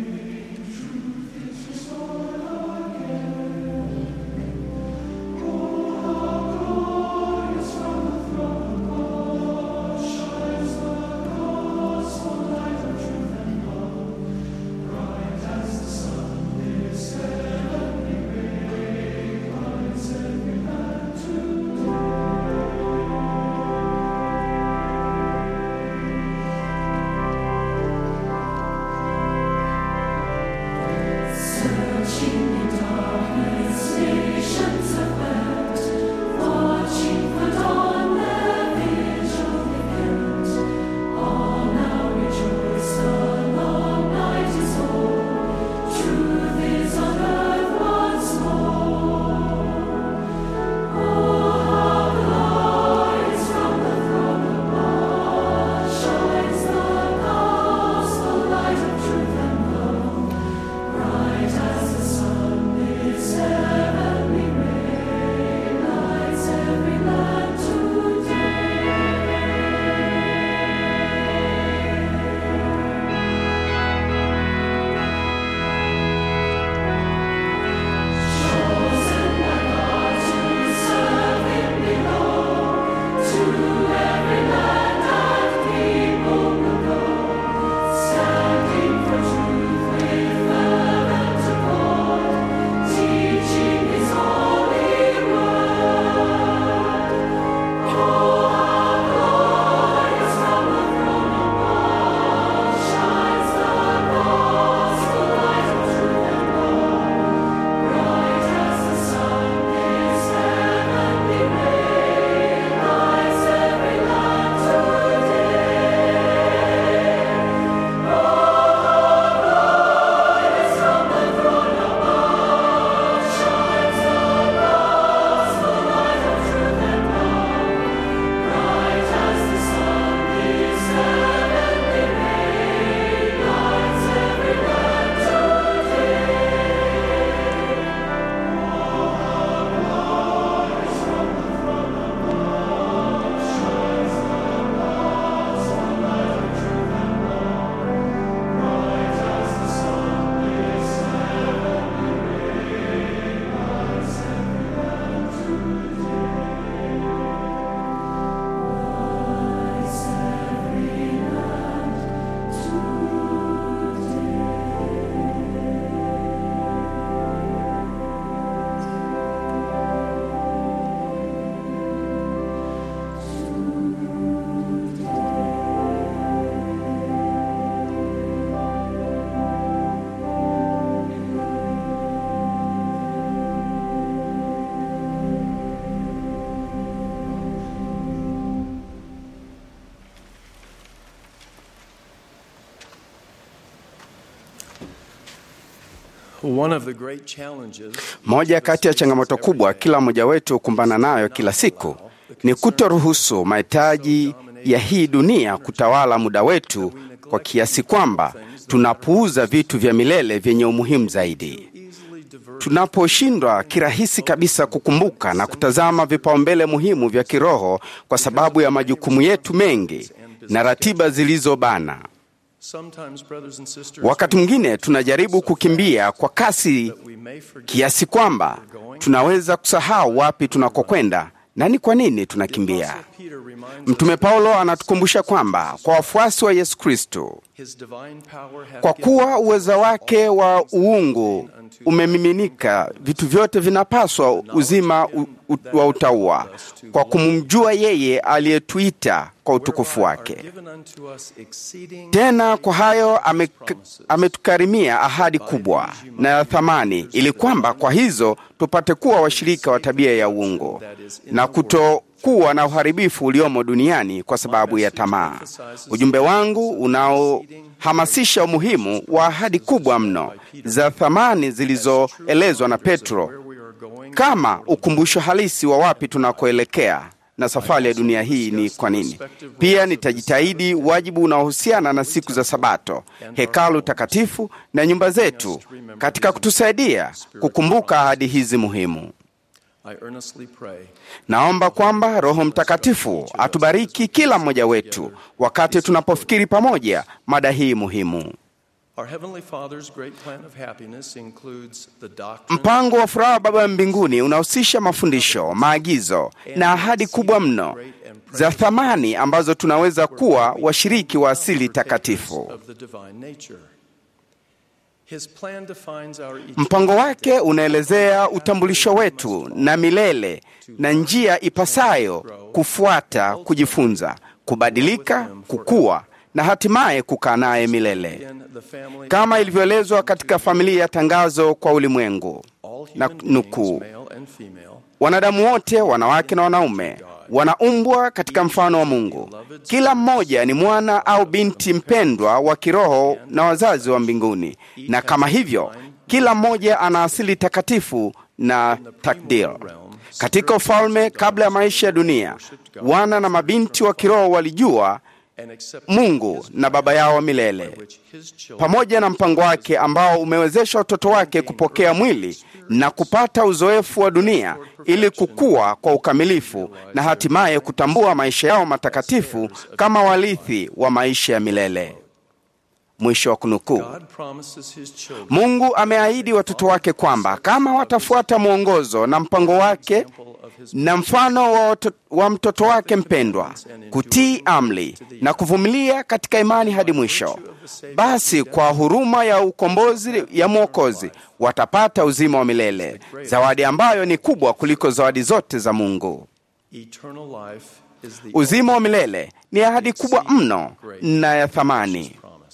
Angels One of the great challenges Moja kati ya changamoto kubwa kila mmoja wetu kukumbana nayo kila siku ni kutoruhusu mahitaji ya hii dunia kutawala muda wetu kwa kiasi kwamba tunapuuza vitu vya milele vyenye umuhimu zaidi. Tunaposhindwa kirahisi kabisa kukumbuka na kutazama vipaumbele muhimu vya kiroho kwa sababu ya majukumu yetu mengi na ratiba zilizobana. sometimes brothers and sisters Wakati mwingine tunajaribu kukimbia kwa kasi we may forget kiasi kwamba tunaweza kusahau wapi tunakokwenda na ni kwa nini tunakimbia. Peter reminds Mtume Paulo anatukumbusha kwamba kwa wafuasi wa Yesu Kristo, his divine power hath kwa given kuwa uweza wake wa uungu umemiminika, vitu vyote vinapaswa uzima u, u, wa utauwa kwa kumjua yeye aliyetuita kwa utukufu wake. given unto us exceeding Tena kwa hayo ame- ametukarimia ahadi kubwa na ya thamani, ili kwamba kwa hizo tupate kuwa washirika wa tabia ya uungu na kutokuwa na uharibifu uliomo duniani kwa sababu ya tamaa. Ujumbe wangu unaohamasisha umuhimu wa ahadi kubwa mno za thamani zilizoelezwa na Petro we are going kama ukumbusho halisi wa wapi tunakoelekea na safari ya dunia hii ni kwa nini. Pia nitajitahidi wajibu unaohusiana na siku za Sabato, hekalu takatifu na nyumba zetu katika kutusaidia kukumbuka ahadi hizi muhimu. I earnestly pray Naomba kwamba Roho Mtakatifu atubariki kila mmoja wetu wakati tunapofikiri pamoja mada hii muhimu. Our Heavenly Father's great plan of happiness includes the doctrine Mpango wa furaha wa Baba wa mbinguni unahusisha mafundisho, maagizo na ahadi kubwa mno za thamani ambazo tunaweza kuwa washiriki wa asili takatifu. of the divine nature. His plan defines our Mpango wake unaelezea utambulisho wetu na milele na njia ipasayo kufuata, kujifunza, kubadilika, kukua na hatimaye kukaa naye milele, in the family kama ilivyoelezwa katika familia ya tangazo kwa ulimwengu. all Na human beings, nukuu, male and female, wanadamu wote, wanawake na wanaume, wanaumbwa katika mfano wa Mungu. Kila mmoja ni mwana au binti mpendwa wa kiroho na wazazi wa mbinguni, na kama hivyo, kila mmoja ana asili takatifu na takdir. Katika ufalme kabla ya maisha ya dunia, wana na mabinti wa kiroho walijua and accept Mungu na Baba yao wa milele which his children pamoja na mpango wake ambao umewezesha watoto wake kupokea mwili na kupata uzoefu wa dunia ili kukua kwa ukamilifu na hatimaye kutambua maisha yao matakatifu kama warithi wa maisha ya milele. Mwisho wa kunukuu. God promises his children Mungu ameahidi watoto wake kwamba kama watafuata mwongozo na mpango wake na mfano wa, watu- wa mtoto wake mpendwa, kutii amri na kuvumilia katika imani hadi mwisho, basi kwa huruma ya ukombozi ya Mwokozi watapata uzima wa milele, zawadi ambayo ni kubwa kuliko zawadi zote za Mungu. eternal life is the Uzima wa milele ni ahadi kubwa mno na ya thamani. promise.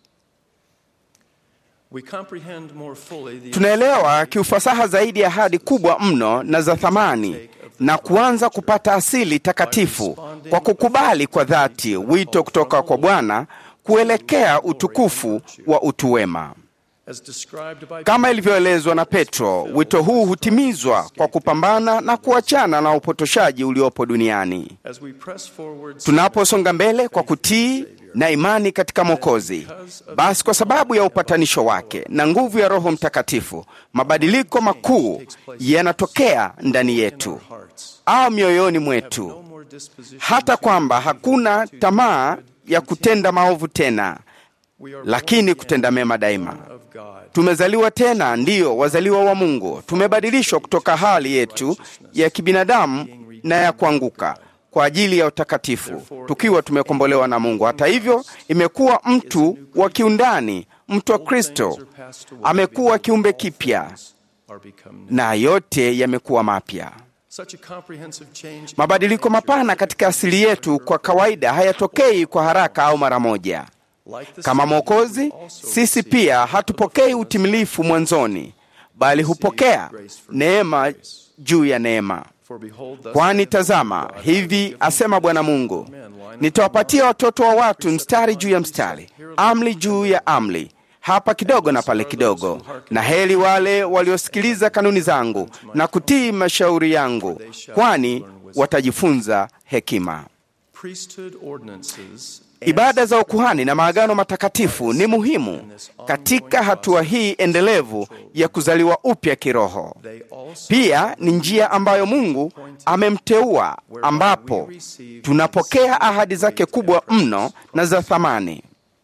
We comprehend more fully the Tunaelewa kiufasaha zaidi ahadi kubwa mno na za thamani na kuanza kupata asili takatifu kwa kukubali kwa dhati wito kutoka kwa Bwana kuelekea utukufu wa utu wema. as described by Kama ilivyoelezwa na Petro, wito huu hutimizwa kwa kupambana na kuachana na upotoshaji uliopo duniani. as we press forward Tunaposonga mbele kwa kutii na imani katika Mwokozi, basi kwa sababu ya upatanisho wake na nguvu ya Roho Mtakatifu, mabadiliko makuu yanatokea ndani yetu hearts au mioyoni no mwetu, more disposition hata kwamba hakuna tamaa ya kutenda maovu tena, we are lakini born kutenda mema daima. again of God Tumezaliwa tena, ndiyo wazaliwa wa Mungu. Tumebadilishwa kutoka hali yetu ya kibinadamu na ya kuanguka kwa ajili ya utakatifu, tukiwa tumekombolewa na Mungu. Hata hivyo, imekuwa mtu wa kiundani, mtu wa Kristo amekuwa kiumbe kipya, are become new. na yote yamekuwa mapya. Such a comprehensive change Mabadiliko mapana katika asili yetu kwa kawaida hayatokei kwa haraka au mara moja. like the Kama seed, Mwokozi, we also sisi receive pia hatupokei utimilifu mwanzoni, bali hupokea neema juu ya neema. For behold, thus Kwani tazama, hivi asema Bwana Mungu, nitawapatia watoto wa watu mstari juu ya mstari, amri juu ya amri, hapa kidogo na pale kidogo, na heri wale waliosikiliza kanuni zangu na kutii mashauri yangu, kwani watajifunza hekima. Priesthood ordinances Ibada za ukuhani na maagano matakatifu ni muhimu katika hatua hii endelevu ya kuzaliwa upya kiroho. they also Pia ni njia ambayo Mungu amemteua, ambapo tunapokea ahadi zake kubwa mno na za thamani.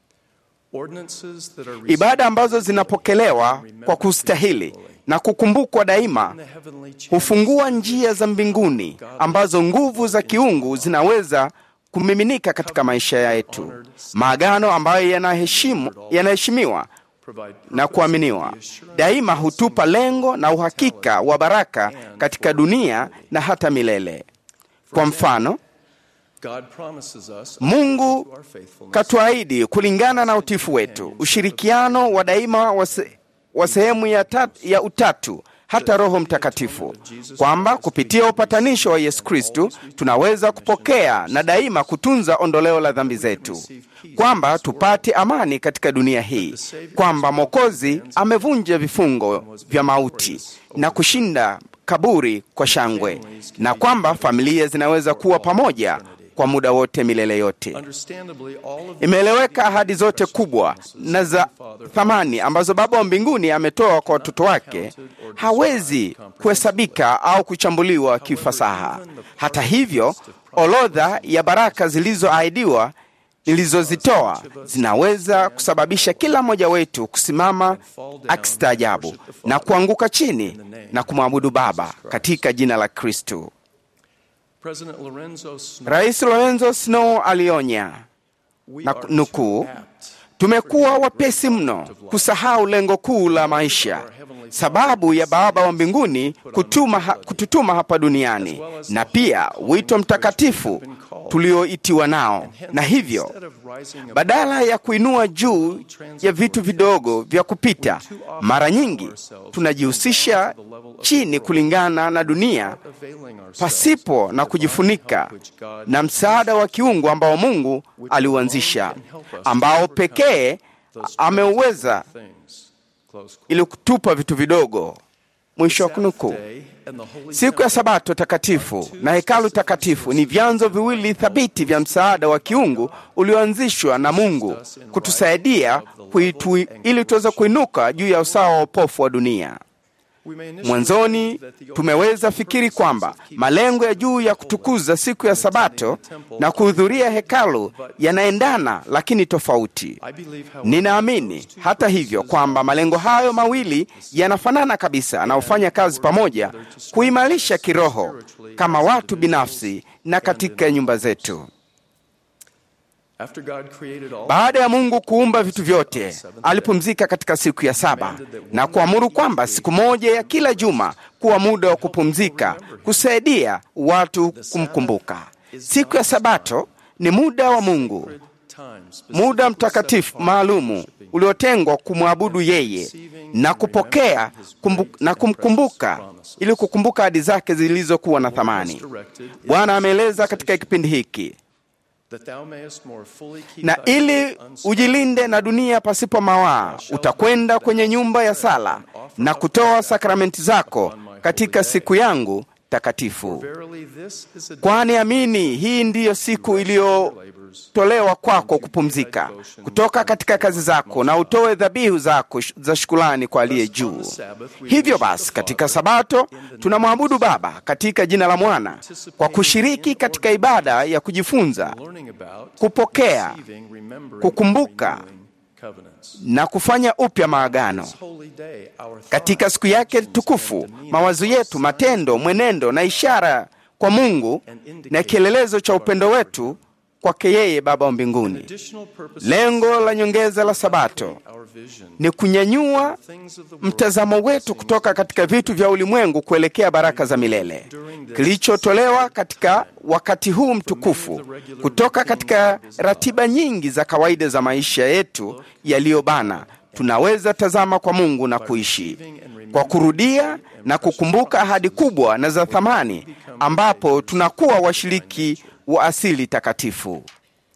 ordinances that are Ibada ambazo zinapokelewa kwa kustahili na kukumbukwa daima in the heavenly chambers hufungua njia za mbinguni ambazo nguvu za kiungu zinaweza kumiminika katika maisha yetu. Maagano ambayo yanaheshimu yanaheshimiwa provide na kuaminiwa daima hutupa lengo na uhakika wa baraka katika dunia na hata milele. Kwa mfano, God promises us Mungu our faithfulness katuahidi kulingana na utifu wetu ushirikiano wa daima wa se- wa sehemu ya, tat- ya utatu hata Roho Mtakatifu, kwamba kupitia upatanisho wa Yesu Kristu tunaweza kupokea na daima kutunza ondoleo la dhambi zetu, kwamba tupate amani katika dunia hii, kwamba Mwokozi amevunja vifungo vya mauti na kushinda kaburi kwa shangwe, na kwamba familia zinaweza kuwa pamoja kwa muda wote milele yote. understandably all of the Imeeleweka ahadi zote kubwa na za thamani ambazo Baba wa mbinguni ametoa kwa watoto wake hawezi kuhesabika au kuchambuliwa kifasaha. Hata hivyo, orodha ya baraka zilizoahidiwa nilizozitoa zinaweza kusababisha kila mmoja wetu kusimama akistaajabu na kuanguka chini na kumwabudu Baba katika jina la Kristu. President Lorenzo Snow Rais Lorenzo Snow alionya we na are nukuu, too apt tumekuwa wapesi mno kusahau lengo kuu la maisha, sababu ya Baba wa mbinguni kutuma ha, kututuma hapa duniani, na pia wito mtakatifu tulioitiwa nao, na hivyo instead of rising above badala ya kuinua juu ya vitu vidogo vya kupita, mara nyingi tunajihusisha chini kulingana na dunia availing ourselves pasipo na kujifunika na msaada wa kiungu ambao Mungu aliuanzisha, ambao pekee ameuweza things close ili kutupa vitu vidogo. Mwisho wa kunukuu. day and the holy Siku ya Sabato takatifu na hekalu takatifu ni vyanzo viwili thabiti vya msaada wa kiungu ulioanzishwa na Mungu kutusaidia kuitu, ili tuweze kuinuka juu ya usawa wa upofu wa dunia. we may initially Mwanzoni believe that the tumeweza fikiri kwamba malengo ya juu ya kutukuza siku ya Sabato na kuhudhuria hekalu yanaendana, lakini tofauti. I believe however Ninaamini hata hivyo kwamba malengo hayo mawili yanafanana kabisa na hufanya kazi pamoja kuimarisha kiroho kama watu binafsi na katika nyumba zetu. after God created all Baada ya Mungu kuumba vitu vyote, alipumzika katika siku ya saba na kuamuru kwamba siku moja ya kila juma kuwa muda wa kupumzika, kusaidia watu kumkumbuka. Siku ya Sabato ni muda wa Mungu, times muda mtakatifu maalumu uliotengwa kumwabudu yeye na kupokea kumbu, na kumkumbuka ili kukumbuka ahadi zake zilizokuwa na thamani. Bwana ameeleza katika kipindi hiki that thou mayest more fully keep na thy ili way unspotted. ujilinde na dunia pasipo mawaa, utakwenda kwenye nyumba ya sala na kutoa sakramenti zako katika siku yangu takatifu. Verily this is a day Kwani amini, hii ndiyo siku iliyotolewa kwako kupumzika kutoka katika kazi zako, na utoe dhabihu zako sh- za shukrani kwa aliye juu. Hivyo basi, katika Sabato tunamwabudu Baba katika jina la Mwana kwa kushiriki katika ibada ya kujifunza, learning about kupokea, receiving, remembering, kukumbuka renewing covenants. na kufanya upya maagano. This holy day, our Katika siku yake tukufu, mawazo yetu, matendo, mwenendo na ishara kwa Mungu na kielelezo cha upendo wetu kwake yeye Baba wa mbinguni. additional purpose Lengo la nyongeza la Sabato our vision ni kunyanyua things of the world mtazamo wetu kutoka katika vitu vya ulimwengu kuelekea baraka za milele, kilichotolewa katika wakati huu mtukufu kutoka katika ratiba nyingi za kawaida za maisha yetu yaliyobana. Tunaweza tazama kwa Mungu na kuishi kwa kurudia na kukumbuka ahadi kubwa na za thamani, ambapo tunakuwa washiriki wa asili takatifu.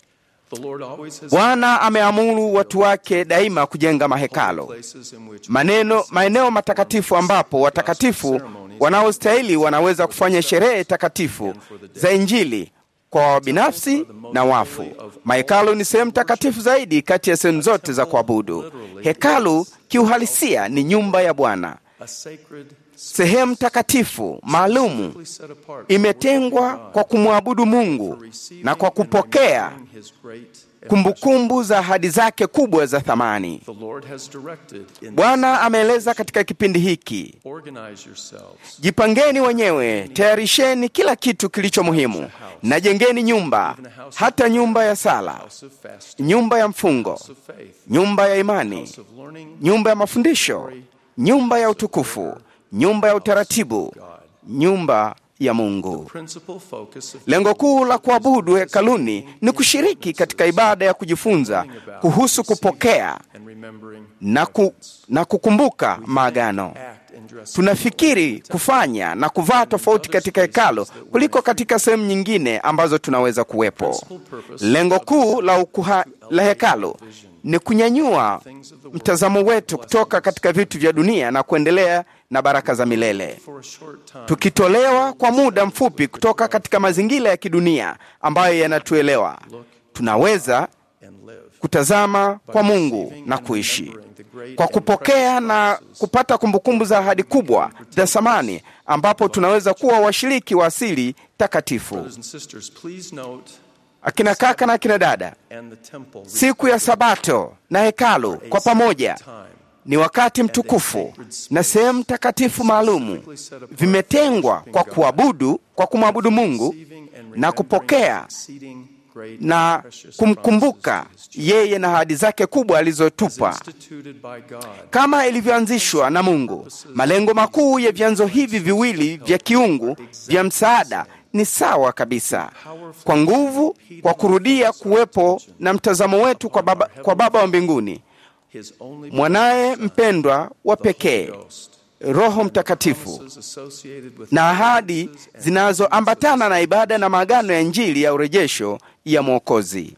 The Lord always has Bwana ameamuru watu wake daima kujenga mahekalo, places in which maneno maeneo matakatifu ambapo watakatifu wanaostahili wanaweza kufanya sherehe takatifu za Injili kwa wabinafsi na wafu. Mahekalu ni sehemu takatifu zaidi kati ya sehemu zote za kuabudu. Hekalu kiuhalisia ni nyumba ya Bwana, a sacred sehemu takatifu maalumu set apart imetengwa kwa kumwabudu Mungu na kwa kupokea his great kumbukumbu za ahadi zake kubwa za thamani. The Lord has directed in Bwana ameeleza katika kipindi hiki, organize yourselves jipangeni wenyewe, tayarisheni kila kitu kilicho muhimu, na jengeni nyumba, hata nyumba ya sala, house of fasting, nyumba ya mfungo, house of faith, nyumba ya imani, house of learning, nyumba ya mafundisho, nyumba ya utukufu, nyumba ya utaratibu, nyumba ya Mungu. principal focus of Lengo kuu la kuabudu hekaluni ni kushiriki katika ibada ya kujifunza kuhusu kupokea and remembering na, ku, na kukumbuka maagano. act and dress Tunafikiri kufanya na kuvaa tofauti katika hekalo kuliko katika sehemu nyingine ambazo tunaweza kuwepo. Lengo kuu la, ukuha, la hekalo ni kunyanyua mtazamo wetu kutoka katika vitu vya dunia na kuendelea na baraka za milele, for a short time tukitolewa kwa muda mfupi kutoka katika mazingira ya kidunia ambayo yanatuelewa. Tunaweza and live. kutazama kwa Mungu na kuishi kwa kupokea na kupata kumbukumbu za ahadi kubwa za thamani, ambapo tunaweza kuwa washiriki wa asili takatifu. Brothers and sisters, please note Akina kaka na akina dada, and the temple siku ya Sabato na hekalu kwa pamoja ni wakati mtukufu na sehemu takatifu maalumu, vimetengwa kwa kuabudu, kwa kumwabudu Mungu na kupokea exceeding great na precious kumkumbuka yeye na ahadi zake kubwa alizotupa instituted by God kama ilivyoanzishwa na Mungu. Malengo makuu ya vyanzo hivi viwili vya kiungu vya msaada ni sawa kabisa, kwa nguvu, kwa kurudia kuwepo na mtazamo wetu kwa Baba, kwa Baba wa mbinguni, his only mwanaye mpendwa wa pekee, Roho Mtakatifu promises associated with na ahadi zinazoambatana na ibada na maagano ya Injili ya urejesho ya Mwokozi.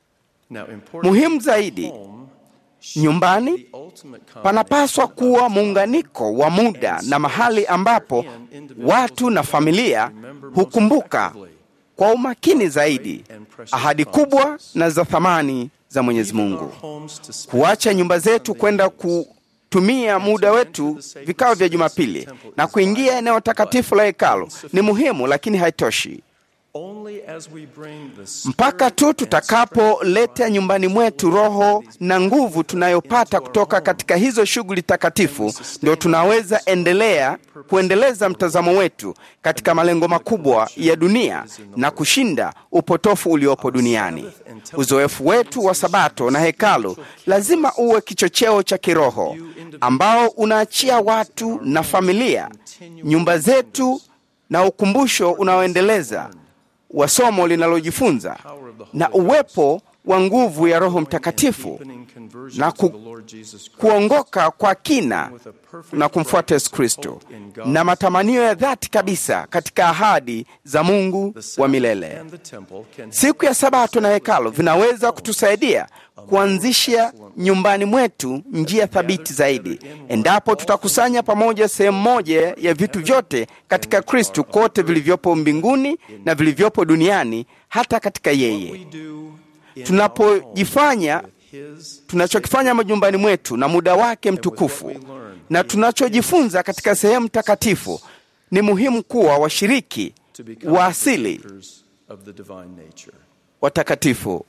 now important Muhimu zaidi, home nyumbani the ultimate panapaswa kuwa muunganiko wa muda na mahali ambapo watu na familia hukumbuka kwa umakini zaidi ahadi kubwa na za thamani za Mwenyezi Mungu. homes to spend Kuacha nyumba zetu kwenda kutumia muda wetu vikao vya Jumapili na kuingia eneo takatifu la hekalu ni muhimu, lakini haitoshi only as we bring the mpaka tu tutakapoleta nyumbani mwetu roho na nguvu tunayopata kutoka katika hizo shughuli takatifu, ndio tunaweza endelea kuendeleza mtazamo wetu katika malengo makubwa ya dunia na kushinda upotofu uliopo duniani. Uzoefu wetu wa Sabato na hekalu lazima uwe kichocheo cha kiroho ambao unaachia watu na familia, nyumba zetu na ukumbusho unaoendeleza wa somo linalojifunza na uwepo wa nguvu ya Roho Mtakatifu deepening conversion na to ku, the Lord Jesus Christ kuongoka kwa kina na kumfuata Yesu Kristo na matamanio ya dhati kabisa katika ahadi za Mungu wa milele. and the temple can Siku ya Sabato na hekalu vinaweza kutusaidia kuanzisha nyumbani mwetu njia thabiti zaidi, endapo tutakusanya pamoja sehemu moja ya vitu vyote katika Kristu, kote vilivyopo mbinguni na vilivyopo duniani, hata katika yeye. do in Tunapojifanya his tunachokifanya majumbani mwetu na muda wake mtukufu na tunachojifunza katika sehemu takatifu, ni muhimu kuwa washiriki to become wa asili partakers of the divine nature. watakatifu.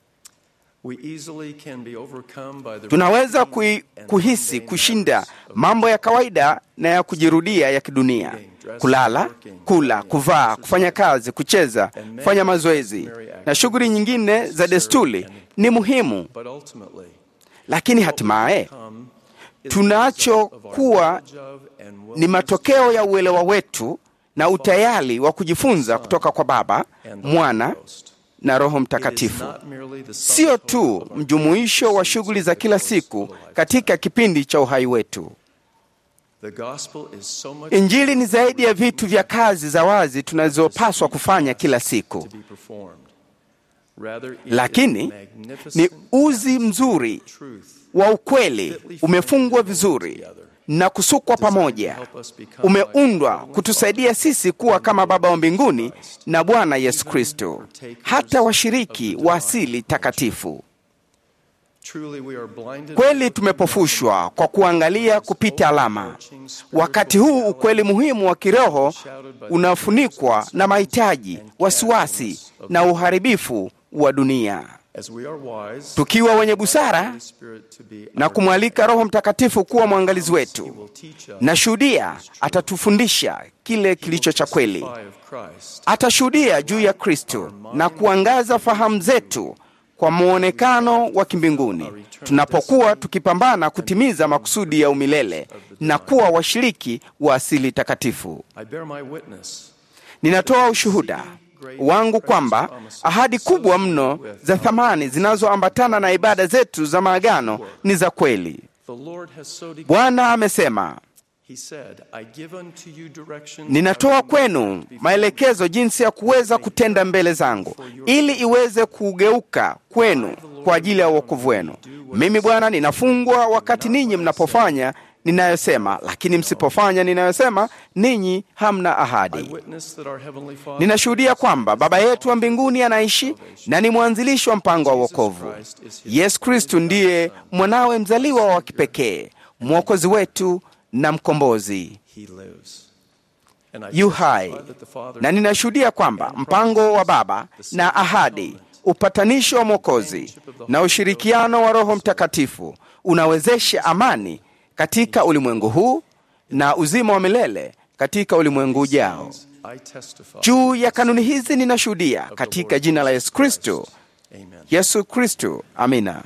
We easily can be overcome by the Tunaweza routine kui, and kuhisi mundane kushinda matters of mambo ya kawaida na ya kujirudia ya kidunia: kulala, kula, kuvaa, kufanya kazi, kucheza, kufanya mazoezi na shughuli nyingine za desturi ni muhimu, But ultimately, lakini hatimaye come is tunachokuwa the knowledge of and will ni matokeo ya uelewa wetu na utayari wa kujifunza kutoka kwa Baba, Mwana na Roho Mtakatifu. not merely the Sio tu mjumuisho wa shughuli za kila siku katika kipindi cha uhai wetu. The gospel is so much Injili ni zaidi ya vitu vya kazi za wazi tunazopaswa kufanya kila siku. to be performed. Rather, it is lakini ni magnificent uzi mzuri truth wa ukweli umefungwa vizuri na kusukwa pamoja, umeundwa kutusaidia sisi kuwa kama Baba wa mbinguni na Bwana Yesu Kristo, hata washiriki wa asili takatifu. Truly we are blinded Kweli tumepofushwa kwa kuangalia kupita alama. Wakati huu ukweli muhimu wa kiroho unafunikwa na mahitaji, wasiwasi na uharibifu wa dunia. as we are wise Tukiwa wenye busara Holy Spirit to be na our kumwalika Roho Mtakatifu kuwa mwangalizi He wetu, will teach us na shuhudia atatufundisha kile kilicho cha kweli. testify of Christ Atashuhudia juu ya Kristo na kuangaza fahamu zetu kwa mwonekano wa kimbinguni, tunapokuwa tukipambana kutimiza makusudi ya umilele na kuwa washiriki wa asili takatifu. I bear my witness Ninatoa ushuhuda wangu kwamba ahadi kubwa mno za thamani zinazoambatana na ibada zetu za maagano ni za kweli. the Lord has so declared Bwana amesema, he said I give unto you directions ninatoa how to kwenu live before maelekezo jinsi ya kuweza kutenda mbele zangu, ili iweze kugeuka kwenu kwa ajili ya uokovu wenu. Mimi Bwana ninafungwa wakati ninyi mnapofanya ninayosema, lakini msipofanya ninayosema, ninyi hamna I ahadi. witness that our heavenly Father Ninashuhudia kwamba Baba yetu wa mbinguni anaishi na ni mwanzilishi wa mpango wa wokovu. Yesu Kristu ndiye mwanawe mzaliwa wa kipekee, mwokozi wetu na mkombozi he lives and I yu testify hai, that the Father na ninashuhudia kwamba mpango wa Baba na ahadi, upatanisho wa Mwokozi na ushirikiano wa Roho Mtakatifu unawezesha amani katika ulimwengu huu na uzima wa milele katika ulimwengu ujao. I testify Juu ya kanuni hizi ninashuhudia katika jina la Yesu Kristo. amen Yesu Kristo, amina.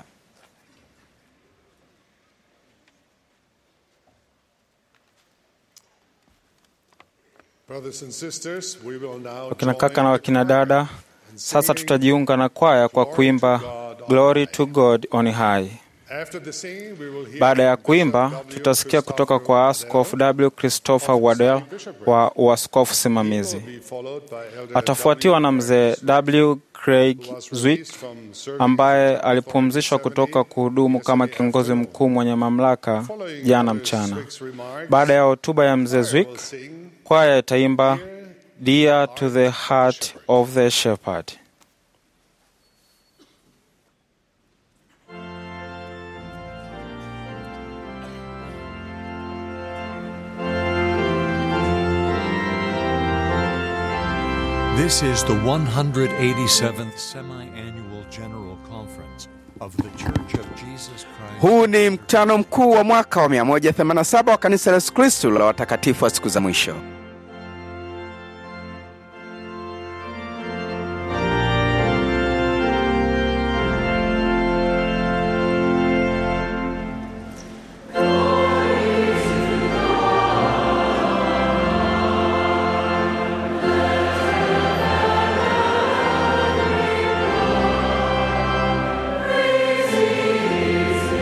Brothers and sisters, we will now wakina join kaka na the wakina choir dada. in Sasa singing tutajiunga na kwaya kwa kuimba Glory to God on high. After the singing, we will hear Baada ya from kuimba, Bishop W. tutasikia kutoka kwa Christopher Askofu Waddell, W. Christopher Waddell wa uaskofu simamizi. will be followed by Elder Atafuatiwa na W. mzee W. Craig who was Zwick released from service ambaye in alipumzishwa 1970 kutoka kuhudumu kama yesterday kiongozi afternoon. mkuu mwenye mamlaka Following jana Elder mchana. Zwick's remarks, Baada ya hotuba ya mzee choir Zwick, will sing kwaya itaimba Dear to the Heart of the Shepherd. This is the 187th semi annual General Conference of the Church of Jesus Christ. Huu ni mkutano mkuu wa mwaka wa 187 wa kanisa la Yesu Kristo la watakatifu wa siku za mwisho.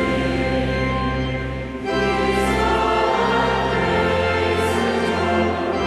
Praise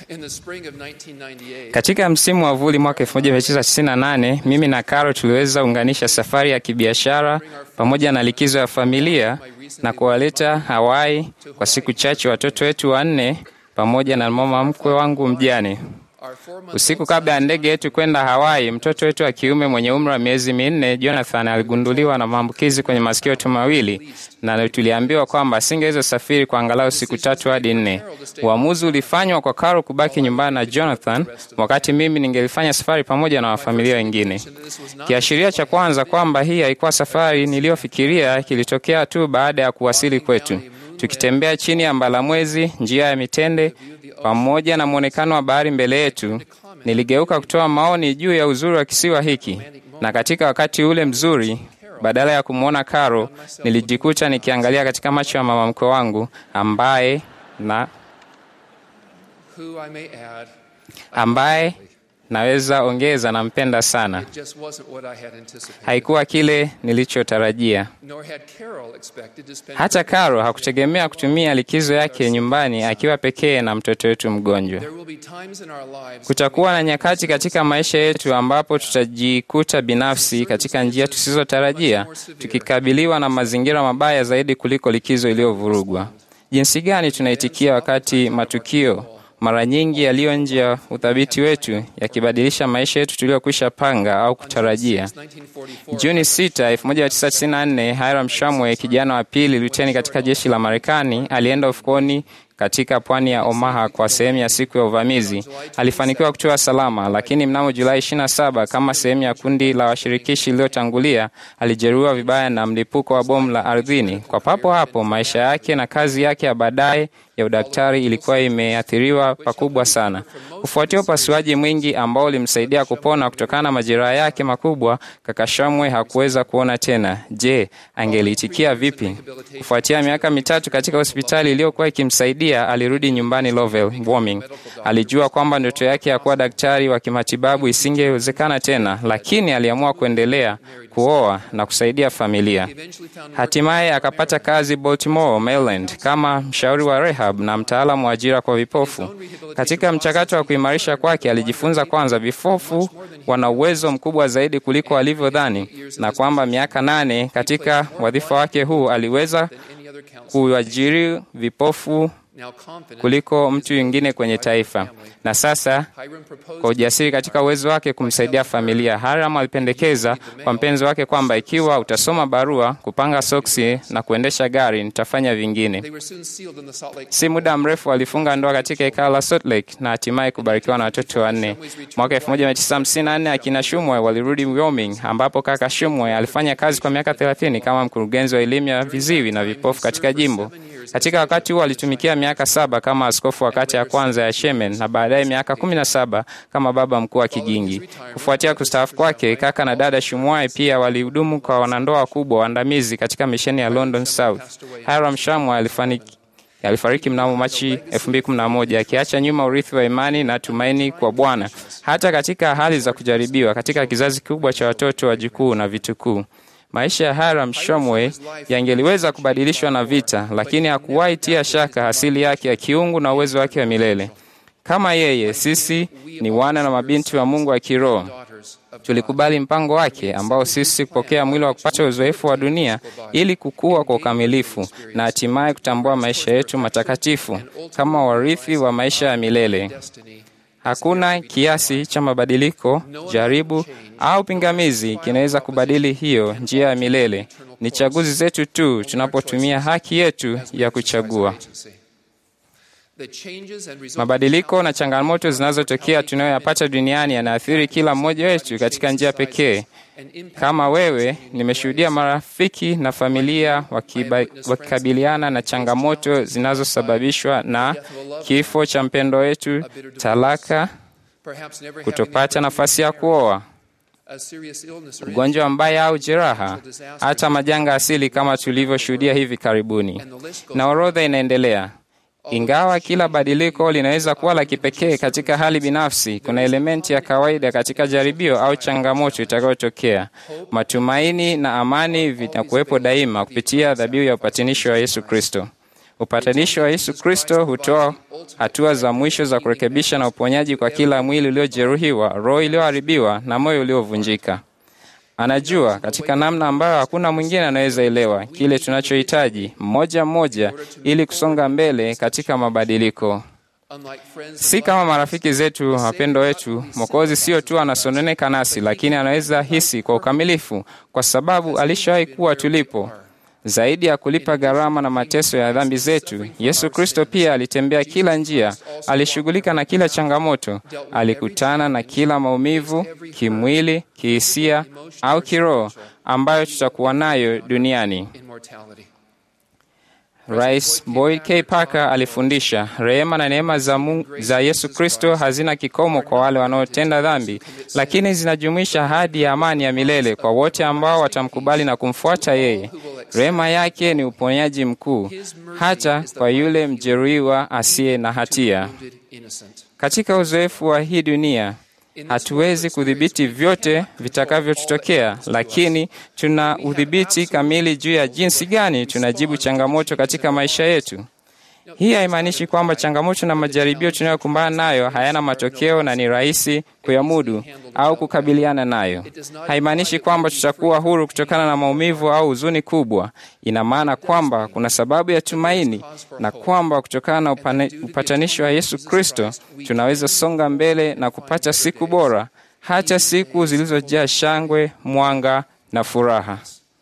In the spring of 1998, Katika msimu wa vuli mwaka 1998 mimi na Caro tuliweza unganisha safari ya kibiashara pamoja na likizo ya familia na kuwaleta Hawaii kwa siku chache watoto wetu wanne pamoja na mama mkwe wangu mjane. our four-month Usiku kabla ya ndege yetu kwenda Hawaii, mtoto wetu wa kiume mwenye umri wa miezi minne, Jonathan, aligunduliwa na maambukizi kwenye masikio yetu mawili, na tuliambiwa kwamba asingeweza safiri kwa angalau siku tatu hadi nne. Uamuzi ulifanywa kwa Caro kubaki nyumbani na Jonathan, wakati mimi ningelifanya safari pamoja na wafamilia wengine. Kiashiria cha kwanza kwamba hii haikuwa safari niliyofikiria kilitokea tu baada ya kuwasili kwetu, tukitembea chini ya mbalamwezi, njia ya mitende pamoja na mwonekano wa bahari mbele yetu, niligeuka kutoa maoni juu ya uzuri wa kisiwa hiki, na katika wakati ule mzuri, badala ya kumwona Caro, nilijikuta nikiangalia katika macho ya mama mkwe wangu ambaye na who I may add, ambaye naweza ongeza nampenda sana. it just wasn't what I had anticipated. Haikuwa kile nilichotarajia. Nor had Carol expected to spend Hata Caro hakutegemea kutumia likizo yake nyumbani akiwa pekee na mtoto wetu mgonjwa. There will be times in our lives Kutakuwa na nyakati katika maisha yetu ambapo tutajikuta binafsi katika njia tusizotarajia, tukikabiliwa na mazingira mabaya zaidi kuliko likizo iliyovurugwa. Jinsi gani tunaitikia wakati matukio mara nyingi yaliyo nje ya uthabiti wetu yakibadilisha maisha yetu tuliyokwisha panga au kutarajia? 1944, Juni 6, 1994, Hiram Shamwe, kijana wa pili luteni katika jeshi la Marekani, alienda ufukoni katika pwani ya Omaha kwa sehemu ya siku ya uvamizi. Alifanikiwa kutoa salama, lakini mnamo Julai 27, kama sehemu ya kundi la washirikishi iliyotangulia, alijeruhiwa vibaya na mlipuko wa bomu la ardhini. Kwa papo hapo, maisha yake na kazi yake ya baadaye ya udaktari ilikuwa imeathiriwa pakubwa sana. Kufuatia upasuaji mwingi ambao ulimsaidia kupona kutokana na majeraha yake makubwa, kaka Shamwe hakuweza kuona tena. Je, angeliitikia vipi? Kufuatia miaka mitatu katika hospitali iliyokuwa ikimsaidia, alirudi nyumbani Lovell, Wyoming. Alijua kwamba ndoto yake ya kuwa daktari wa kimatibabu isingewezekana tena, lakini aliamua kuendelea kuoa na kusaidia familia. Hatimaye akapata kazi Baltimore, Maryland, kama mshauri wa rehab na mtaalamu wa ajira kwa vipofu. Katika mchakato wa kuimarisha kwake, alijifunza kwanza vipofu wana uwezo mkubwa zaidi kuliko walivyodhani, na kwamba miaka nane katika wadhifa wake huu aliweza kuajiri vipofu now confident, kuliko mtu mwingine kwenye taifa, na sasa Hiram proposed kwa ujasiri katika uwezo wake kumsaidia familia. Haram alipendekeza kwa mpenzi wake kwamba ikiwa utasoma barua, kupanga soksi na kuendesha gari, nitafanya vingine. they were soon sealed in the Salt Lake Si muda mrefu alifunga ndoa katika hekalo la Salt Lake na hatimaye kubarikiwa na watoto wanne. Mwaka 1954 akina Shumwe walirudi Wyoming, ambapo kaka Shumwe alifanya kazi kwa miaka 30 kama mkurugenzi wa elimu ya viziwi na vipofu katika jimbo. Katika wakati huo alitumikia miaka saba kama askofu wa kata ya kwanza ya Shemen na baadaye miaka 17 kama baba mkuu wa Kigingi. Kufuatia kustaafu kwake, kaka na dada Shumwai pia walihudumu kwa wanandoa wakubwa waandamizi katika misheni ya London South. Hiram Shamwe alifaniki alifariki mnamo Machi 2011 akiacha nyuma urithi wa imani na tumaini kwa Bwana hata katika hali za kujaribiwa katika kizazi kikubwa cha watoto wajukuu na vitukuu. Maisha ya Hiram Shomwe yangeliweza kubadilishwa na vita, lakini hakuwahi tia shaka asili yake ya kiungu na uwezo wake wa milele. Kama yeye, sisi ni wana na mabinti wa Mungu wa kiroho. Tulikubali mpango wake ambao sisi kupokea mwili wa kupata uzoefu wa dunia ili kukua kwa ukamilifu na hatimaye kutambua maisha yetu matakatifu kama warithi wa maisha ya milele. Hakuna kiasi cha mabadiliko, jaribu au pingamizi kinaweza kubadili hiyo njia ya milele. Ni chaguzi zetu tu tunapotumia haki yetu ya kuchagua. Mabadiliko na changamoto zinazotokea tunayoyapata duniani yanaathiri kila mmoja wetu katika njia pekee. Kama wewe, nimeshuhudia marafiki na familia wakiba, wakikabiliana na changamoto zinazosababishwa na kifo cha mpendo wetu, talaka, kutopata nafasi ya kuoa, ugonjwa mbaya au jeraha, hata majanga asili kama tulivyoshuhudia hivi karibuni, na orodha inaendelea. Ingawa kila badiliko linaweza kuwa la kipekee katika hali binafsi, kuna elementi ya kawaida katika jaribio au changamoto itakayotokea. Matumaini na amani vitakuwepo daima kupitia dhabihu ya upatanisho wa Yesu Kristo. Upatanisho wa Yesu Kristo hutoa hatua za mwisho za kurekebisha na uponyaji kwa kila mwili uliojeruhiwa, roho iliyoharibiwa na moyo uliovunjika. Anajua katika namna ambayo hakuna mwingine anaweza elewa kile tunachohitaji mmoja mmoja, ili kusonga mbele katika mabadiliko. Si kama marafiki zetu wapendo wetu, Mwokozi sio tu anasononeka nasi, lakini anaweza hisi kwa ukamilifu, kwa sababu alishawahi kuwa tulipo. Zaidi ya kulipa gharama na mateso ya dhambi zetu, Yesu Kristo pia alitembea kila njia, alishughulika na kila changamoto, alikutana na kila maumivu kimwili, kihisia au kiroho ambayo tutakuwa nayo duniani. Rais Boyd K. Parker alifundisha, rehema na neema za, Mungu, za Yesu Kristo hazina kikomo kwa wale wanaotenda dhambi, lakini zinajumuisha ahadi ya amani ya milele kwa wote ambao watamkubali na kumfuata yeye. Rehema yake ni uponyaji mkuu, hata kwa yule mjeruhiwa asiye na hatia. Katika uzoefu wa hii dunia hatuwezi kudhibiti vyote vitakavyotutokea, lakini tuna udhibiti kamili juu ya jinsi gani tunajibu changamoto katika maisha yetu. Hii haimaanishi kwamba changamoto na majaribio tunayokumbana nayo hayana matokeo na ni rahisi kuyamudu au kukabiliana nayo. Haimaanishi kwamba tutakuwa huru kutokana na maumivu au huzuni kubwa. Ina maana kwamba kuna sababu ya tumaini na kwamba kutokana na upane, upatanisho wa Yesu Kristo tunaweza songa mbele na kupata siku bora, hata siku zilizojaa shangwe, mwanga na furaha.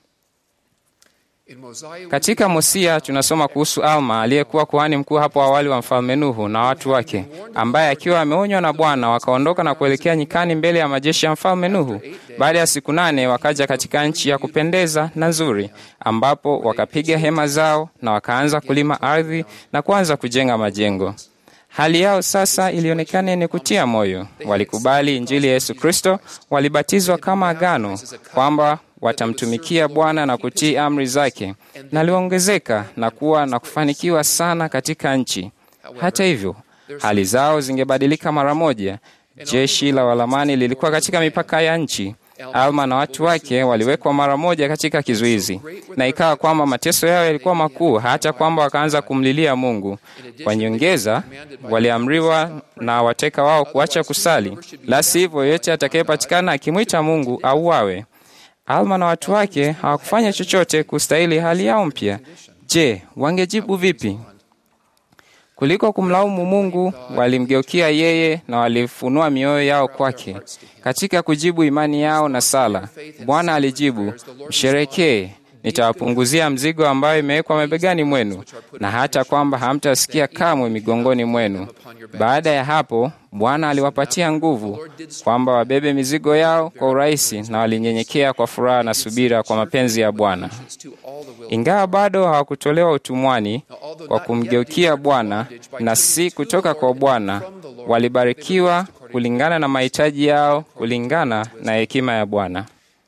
Katika Mosia tunasoma kuhusu Alma aliyekuwa kuhani mkuu hapo awali wa mfalme Nuhu na watu wake, ambaye akiwa ameonywa na Bwana wakaondoka na kuelekea nyikani mbele ya majeshi ya mfalme Nuhu. Baada ya siku nane wakaja katika nchi ya kupendeza na nzuri, ambapo wakapiga hema zao na wakaanza kulima ardhi na kuanza kujenga majengo. Hali yao sasa ilionekana yenye kutia moyo. Walikubali Injili ya Yesu Kristo, walibatizwa kama agano kwamba watamtumikia Bwana na kutii amri zake, na aliongezeka na kuwa na kufanikiwa sana katika nchi. Hata hivyo, hali zao zingebadilika mara moja. Jeshi la Walamani lilikuwa katika mipaka ya nchi. Alma na watu wake waliwekwa mara moja katika kizuizi, na ikawa kwamba mateso yao yalikuwa makuu, hata kwamba wakaanza kumlilia Mungu. Kwa nyongeza, waliamriwa na wateka wao kuacha kusali, la sivyo yeyote atakayepatikana akimwita Mungu auawe. Alma na watu wake hawakufanya chochote kustahili hali yao mpya. Je, wangejibu vipi? Kuliko kumlaumu Mungu, walimgeukia yeye na walifunua mioyo yao kwake. Katika kujibu imani yao na sala, Bwana alijibu, msherekee, nitawapunguzia mzigo ambayo imewekwa mabegani mwenu, na hata kwamba hamtasikia kamwe migongoni mwenu. Baada ya hapo, Bwana aliwapatia nguvu kwamba wabebe mizigo yao kwa urahisi, na walinyenyekea kwa furaha na subira kwa mapenzi ya Bwana. Ingawa bado hawakutolewa utumwani kwa kumgeukia Bwana na si kutoka kwa Bwana, walibarikiwa kulingana na mahitaji yao, kulingana na hekima ya Bwana.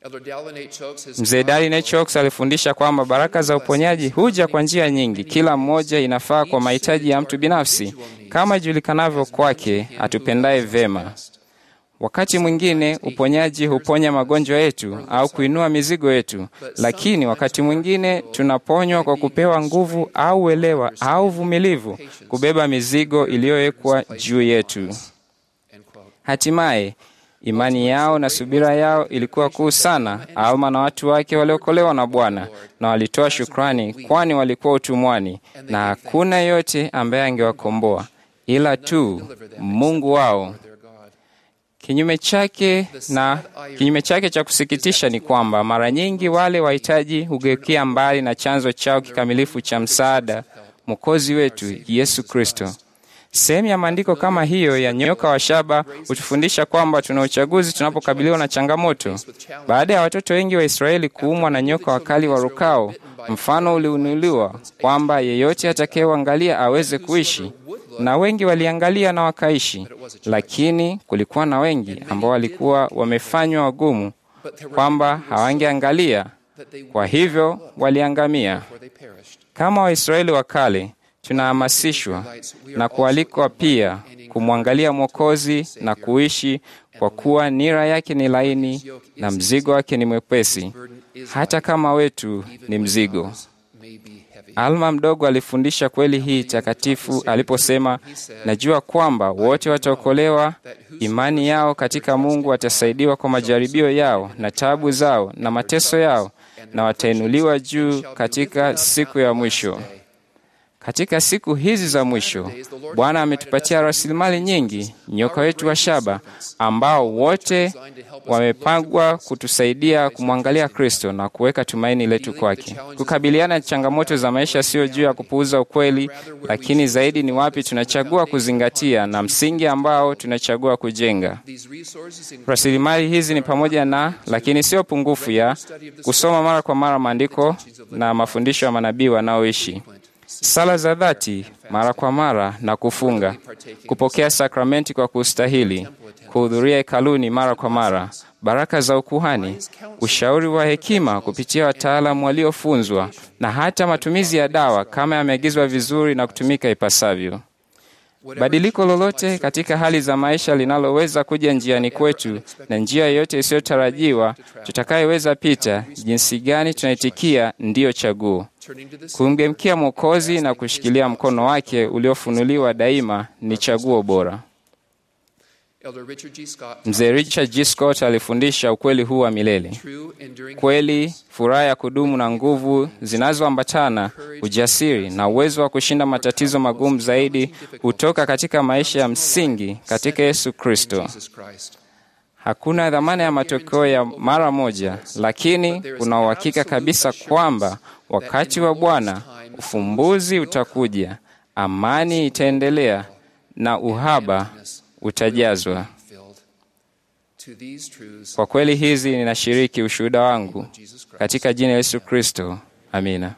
Mzee Darlin H. Oaks alifundisha kwamba baraka za uponyaji huja kwa njia nyingi, kila mmoja inafaa kwa mahitaji ya mtu binafsi, kama ijulikanavyo kwake atupendaye vema. Wakati mwingine uponyaji huponya magonjwa yetu au kuinua mizigo yetu, lakini wakati mwingine tunaponywa kwa kupewa nguvu au uelewa au uvumilivu kubeba mizigo iliyowekwa juu yetu. Hatimaye imani yao na subira yao ilikuwa kuu sana. Alma na watu wake waliokolewa na Bwana na walitoa shukrani, kwani walikuwa utumwani na hakuna yeyote ambaye angewakomboa ila tu Mungu wao. Kinyume chake na kinyume chake cha kusikitisha ni kwamba mara nyingi wale wahitaji hugeukia mbali na chanzo chao kikamilifu cha msaada, Mwokozi wetu Yesu Kristo. Sehemu ya maandiko kama hiyo ya nyoka wa shaba hutufundisha kwamba tuna uchaguzi tunapokabiliwa na changamoto. Baada ya watoto wengi wa Israeli kuumwa na nyoka wakali warukao, mfano uliunuliwa kwamba yeyote atakayeangalia aweze kuishi, na wengi waliangalia na wakaishi, lakini kulikuwa na wengi ambao walikuwa wamefanywa wagumu kwamba hawangeangalia, kwa hivyo waliangamia. Kama Waisraeli wa kale tunahamasishwa na kualikwa pia kumwangalia Mwokozi na kuishi, kwa kuwa nira yake ni laini na mzigo wake ni mwepesi, hata kama wetu ni mzigo. Alma mdogo alifundisha kweli hii takatifu aliposema, najua kwamba wote wataokolewa imani yao katika Mungu, watasaidiwa kwa majaribio yao na taabu zao na mateso yao, na watainuliwa juu katika siku ya mwisho. Katika siku hizi za mwisho, Bwana ametupatia rasilimali nyingi, nyoka wetu wa shaba, ambao wote wamepangwa kutusaidia kumwangalia Kristo na kuweka tumaini letu kwake. Kukabiliana na changamoto za maisha sio juu ya kupuuza ukweli, lakini zaidi ni wapi tunachagua kuzingatia na msingi ambao tunachagua kujenga. Rasilimali hizi ni pamoja na, lakini sio pungufu ya, kusoma mara kwa mara maandiko na mafundisho ya manabii wanaoishi sala za dhati mara kwa mara na kufunga, kupokea sakramenti kwa kustahili, kuhudhuria hekaluni mara kwa mara, baraka za ukuhani, ushauri wa hekima kupitia wataalamu waliofunzwa, na hata matumizi ya dawa kama yameagizwa vizuri na kutumika ipasavyo. Badiliko lolote katika hali za maisha linaloweza kuja njiani kwetu na njia yoyote isiyotarajiwa tutakayeweza pita, jinsi gani tunaitikia, ndiyo chaguo. Kumgemkia Mwokozi na kushikilia mkono wake uliofunuliwa daima ni chaguo bora. Mzee Richard G. Scott alifundisha ukweli huu wa milele. Kweli, furaha ya kudumu na nguvu zinazoambatana, ujasiri na uwezo wa kushinda matatizo magumu zaidi hutoka katika maisha ya msingi katika Yesu Kristo. Hakuna dhamana ya matokeo ya mara moja, lakini kuna uhakika kabisa kwamba wakati wa Bwana ufumbuzi utakuja, amani itaendelea na uhaba utajazwa. Kwa kweli hizi ninashiriki ushuhuda wangu katika jina la Yesu Kristo. Amina.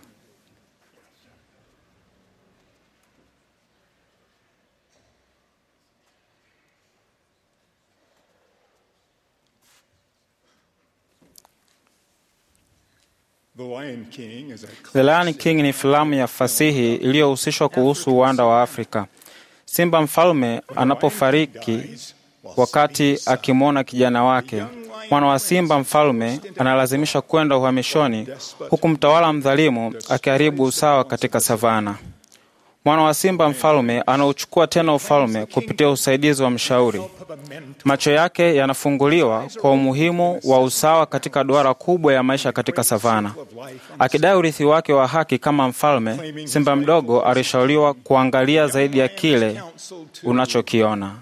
The Lion King ni filamu ya fasihi iliyohusishwa kuhusu uwanda wa Afrika. Simba mfalme anapofariki wakati akimwona kijana wake, mwana wa simba mfalme analazimishwa kwenda uhamishoni, huku mtawala mdhalimu akiharibu usawa katika savana. Mwana wa simba mfalme anauchukua tena ufalme kupitia usaidizi wa mshauri. Macho yake yanafunguliwa kwa umuhimu wa usawa katika duara kubwa ya maisha katika savana. Akidai urithi wake wa haki kama mfalme, simba mdogo alishauriwa kuangalia zaidi ya kile unachokiona.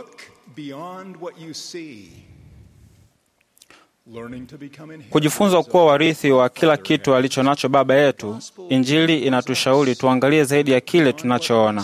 Kujifunza kuwa warithi wa kila kitu alicho nacho Baba yetu, Injili inatushauri tuangalie zaidi ya kile tunachoona.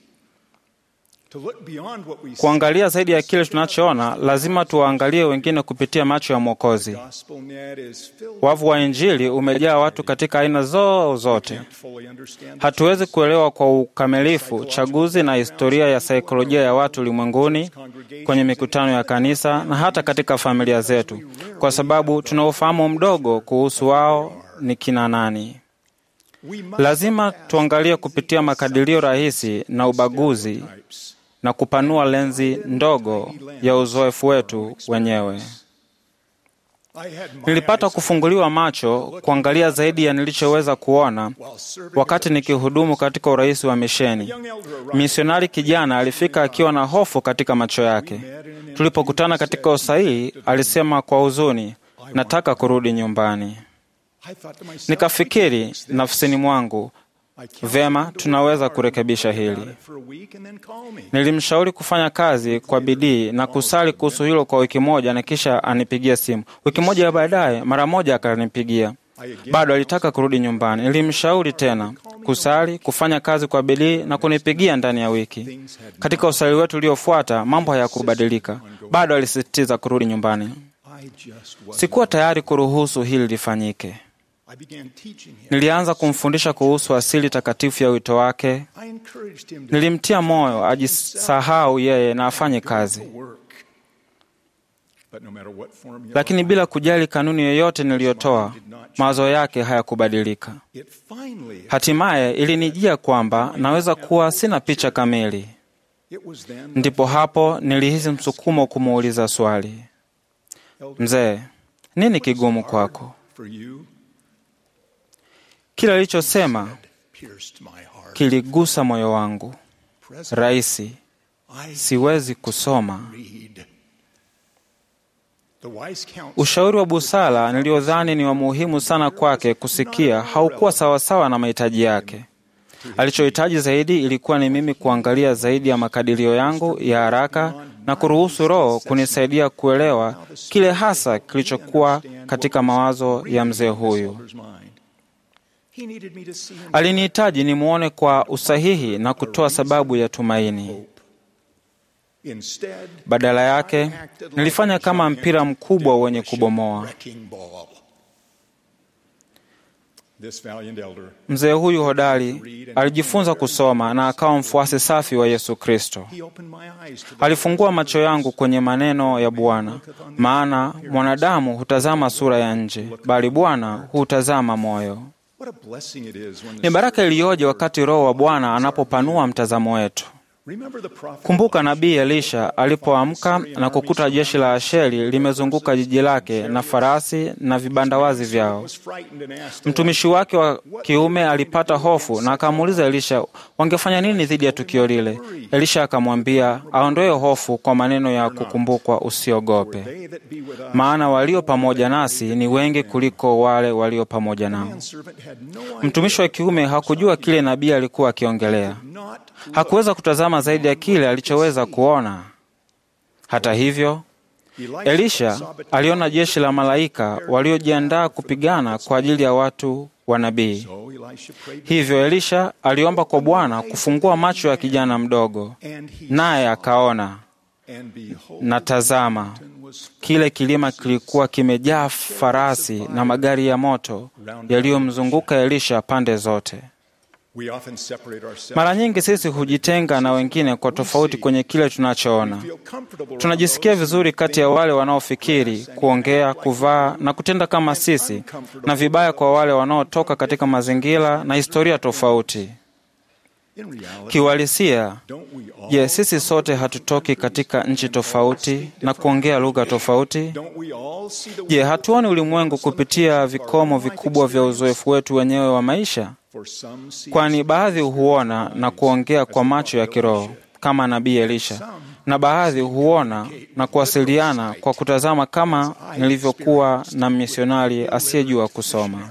Kuangalia zaidi ya kile tunachoona, lazima tuwaangalie wengine kupitia macho ya Mwokozi. Wavu wa Injili umejaa watu katika aina zoo zote. Hatuwezi kuelewa kwa ukamilifu chaguzi na historia ya saikolojia ya watu ulimwenguni, kwenye mikutano ya kanisa na hata katika familia zetu, kwa sababu tuna ufahamu mdogo kuhusu wao ni kina nani. Lazima tuangalie kupitia makadirio rahisi na ubaguzi na kupanua lenzi ndogo ya uzoefu wetu wenyewe. Nilipata kufunguliwa macho kuangalia zaidi ya nilichoweza kuona wakati nikihudumu katika urais wa misheni. Misionari kijana alifika akiwa na hofu katika macho yake. Tulipokutana katika usahihi, alisema kwa huzuni, nataka kurudi nyumbani. Nikafikiri nafsini mwangu, Vema, tunaweza kurekebisha hili. Nilimshauri kufanya kazi kwa bidii na kusali kuhusu hilo kwa wiki moja, na kisha anipigia simu. Wiki moja baadaye, mara moja akanipigia, bado alitaka kurudi nyumbani. Nilimshauri tena kusali, kufanya kazi kwa bidii na kunipigia ndani ya wiki. Katika usali wetu uliofuata, mambo hayakubadilika, bado alisisitiza kurudi nyumbani. Sikuwa tayari kuruhusu hili lifanyike. Nilianza kumfundisha kuhusu asili takatifu ya wito wake. Nilimtia moyo ajisahau yeye na afanye kazi, lakini bila kujali kanuni yoyote niliyotoa, mawazo yake hayakubadilika. Hatimaye ilinijia kwamba naweza kuwa sina picha kamili. Ndipo hapo nilihisi msukumo kumuuliza swali, mzee, nini kigumu kwako? Kile alichosema pierced my heart. kiligusa moyo wangu. Raisi, I siwezi kusoma. read. The wise counsel Ushauri wa busara niliodhani ni wa muhimu sana kwake kusikia haukuwa sawasawa na mahitaji yake. Alichohitaji zaidi ilikuwa ni mimi kuangalia zaidi ya makadirio yangu ya haraka na kuruhusu Roho kunisaidia kuelewa kile hasa kilichokuwa katika mawazo ya mzee huyu. elder's mind. He needed me to see him Alinihitaji nimwone kwa usahihi na kutoa sababu ya tumaini. instead Badala yake nilifanya kama mpira mkubwa wenye kubomoa. wrecking ball. This valiant elder Mzee huyu hodari alijifunza kusoma na akawa mfuasi safi wa Yesu Kristo. he opened my eyes to the Alifungua macho yangu kwenye maneno ya Bwana, maana mwanadamu hutazama sura ya nje, bali Bwana hutazama moyo. what a blessing it is when Ni the baraka iliyoje wakati Roho wa Bwana anapopanua mtazamo wetu. remember the prophet Kumbuka nabii Elisha alipoamka na kukuta jeshi la Asheri limezunguka jiji lake na farasi na vibandawazi vyao. was frightened and asked Mtumishi wake wa kiume alipata hofu na akamuuliza Elisha wangefanya nini dhidi ya tukio lile. Elisha akamwambia aondoe hofu kwa maneno ya kukumbukwa, usiogope, they that be with us maana walio pamoja nasi ni wengi kuliko wale walio pamoja nao. servant had no idea Mtumishi wa kiume hakujua kile nabii alikuwa akiongelea. not Hakuweza kutazama zaidi ya kile alichoweza kuona. Hata hivyo, Elisha aliona jeshi la malaika waliojiandaa kupigana kwa ajili ya watu wa nabii. so Elisha prayed Hivyo Elisha aliomba kwa Bwana kufungua macho ya kijana mdogo, and he naye akaona, and behold na tazama, was kile kilima kilikuwa kimejaa farasi na magari ya moto yaliyomzunguka Elisha pande zote. we often separate ourselves Mara nyingi sisi hujitenga na wengine kwa tofauti kwenye kile tunachoona. feel comfortable Tunajisikia vizuri kati ya wale wanaofikiri, kuongea, kuvaa na kutenda kama sisi, na vibaya kwa wale wanaotoka katika mazingira na historia tofauti. in reality Kiuhalisia, don't we all je, sisi sote hatutoki katika nchi tofauti na kuongea lugha tofauti? don't we all see the Je, hatuoni ulimwengu kupitia vikomo vikubwa vya uzoefu wetu wenyewe wa maisha? for some see Kwani baadhi huona na kuongea kwa macho ya kiroho kama nabii Elisha, na baadhi huona na kuwasiliana kwa kutazama kama nilivyokuwa na misionari asiyejua kusoma.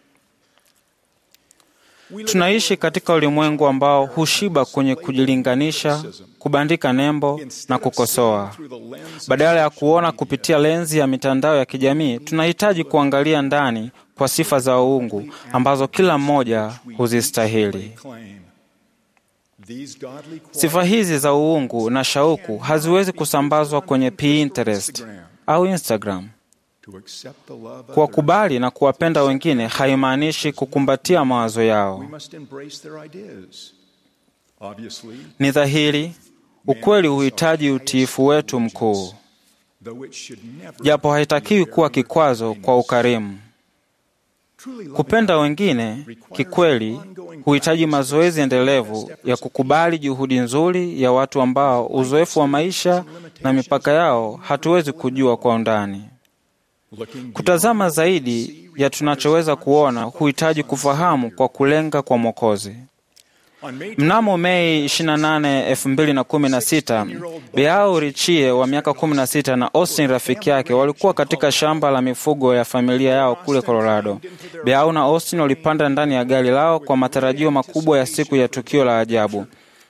Tunaishi katika ulimwengu ambao hushiba kwenye kujilinganisha, kubandika nembo na kukosoa. through the lens Badala ya kuona kupitia lenzi ya mitandao ya kijamii, tunahitaji kuangalia ndani kwa sifa za uungu ambazo kila mmoja huzistahili. claim these godly Sifa hizi za uungu na shauku haziwezi kusambazwa kwenye Pinterest au Instagram. to accept the love of others, Kuwakubali na kuwapenda wengine haimaanishi kukumbatia mawazo yao. we must embrace their ideas obviously Ni dhahiri, ukweli huhitaji utiifu wetu mkuu, though it should never japo haitakiwi kuwa kikwazo kwa ukarimu. truly loving Kupenda wengine kikweli huhitaji mazoezi endelevu ya kukubali juhudi nzuri ya watu ambao uzoefu wa maisha na mipaka yao hatuwezi kujua kwa undani. looking Kutazama zaidi ya tunachoweza kuona huhitaji kufahamu kwa kulenga kwa Mwokozi. on May Mnamo Mei 28, 2016, Beau Richie wa miaka 16 na Austin rafiki yake walikuwa katika shamba la mifugo ya familia yao kule Colorado. Beau na Austin walipanda ndani ya gari lao kwa matarajio makubwa ya siku ya tukio la ajabu.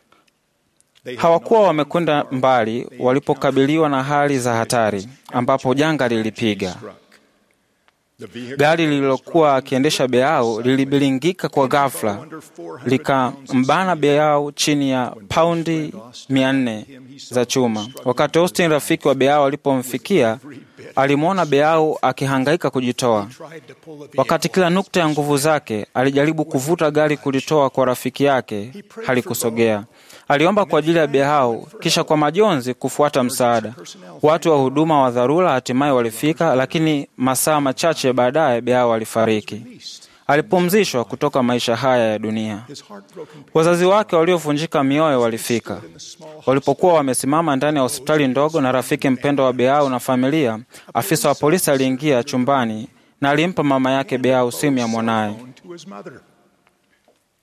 Hawakuwa wamekwenda mbali walipokabiliwa na hali za hatari ambapo janga lilipiga. struck the vehicle Gari lililokuwa akiendesha Beau lilibilingika kwa ghafla likambana Beau chini ya paundi mia nne za chuma. Wakati Austin rafiki wa Beau alipomfikia, alimwona Beau akihangaika kujitoa. tried to pull the Wakati kila nukta ya nguvu zake alijaribu kuvuta gari kulitoa kwa rafiki yake, halikusogea. Aliomba kwa ajili ya Beau, kisha kwa majonzi kufuata msaada. Watu wa huduma wa dharura hatimaye walifika, lakini masaa machache baadaye Beau alifariki. Alipumzishwa kutoka maisha haya ya dunia. his heartbroken Wazazi wake waliovunjika mioyo walifika. Walipokuwa wamesimama ndani ya hospitali ndogo na rafiki mpendwa wa Beau na familia, afisa wa polisi aliingia chumbani na alimpa mama yake Beau simu ya mwanaye. phone to his mother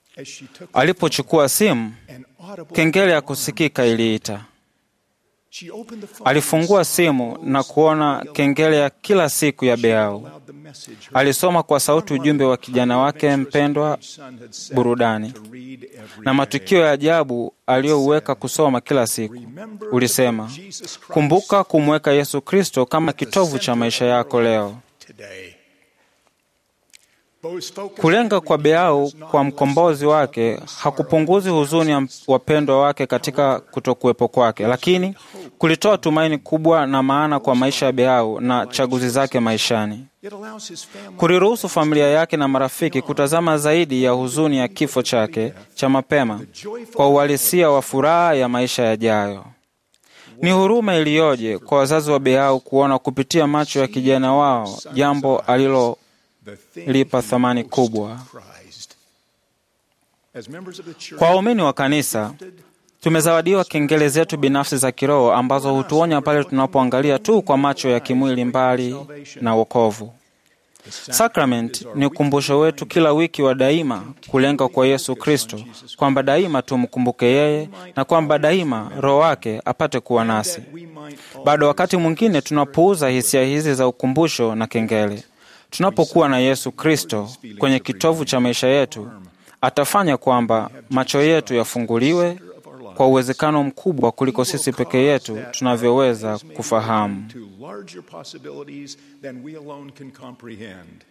as she took Alipochukua simu, an audible kengele ya kusikika iliita. She opened the phone Alifungua simu na kuona kengele ya kila siku ya Beau. aloud the message her Alisoma kwa sauti ujumbe wa kijana wake mpendwa son had set burudani to read every na matukio ya ajabu aliyouweka kusoma kila siku. Ulisema, kumbuka kumweka Yesu Kristo kama kitovu cha maisha yako leo. today. Beau's focus Kulenga kwa Beau kwa mkombozi wake hakupunguzi huzuni ya wapendwa wake katika kutokuwepo kwake, lakini kulitoa tumaini kubwa na maana kwa maisha ya Beau na chaguzi zake maishani. it allows his family Kuliruhusu familia yake na marafiki kutazama zaidi ya huzuni ya kifo chake cha mapema kwa uhalisia wa furaha ya maisha yajayo. Ni huruma iliyoje kwa wazazi wa Beau kuona kupitia macho ya kijana wao jambo alilolipa the thing thamani kubwa. prized. As members of the church, Kwa waumini wa kanisa, tumezawadiwa kengele zetu binafsi za kiroho ambazo hutuonya pale tunapoangalia tu kwa macho ya kimwili mbali na wokovu. Sacrament ni ukumbusho wetu kila wiki wa daima kulenga kwa Yesu Kristo, kwamba daima tumkumbuke yeye na kwamba daima Roho wake apate kuwa nasi. we might all Bado wakati mwingine tunapuuza hisia hizi za ukumbusho na kengele. Tunapokuwa na Yesu Kristo kwenye kitovu cha maisha yetu, atafanya kwamba macho yetu yafunguliwe kwa uwezekano mkubwa kuliko sisi peke yetu tunavyoweza kufahamu. to larger possibilities than we alone can comprehend.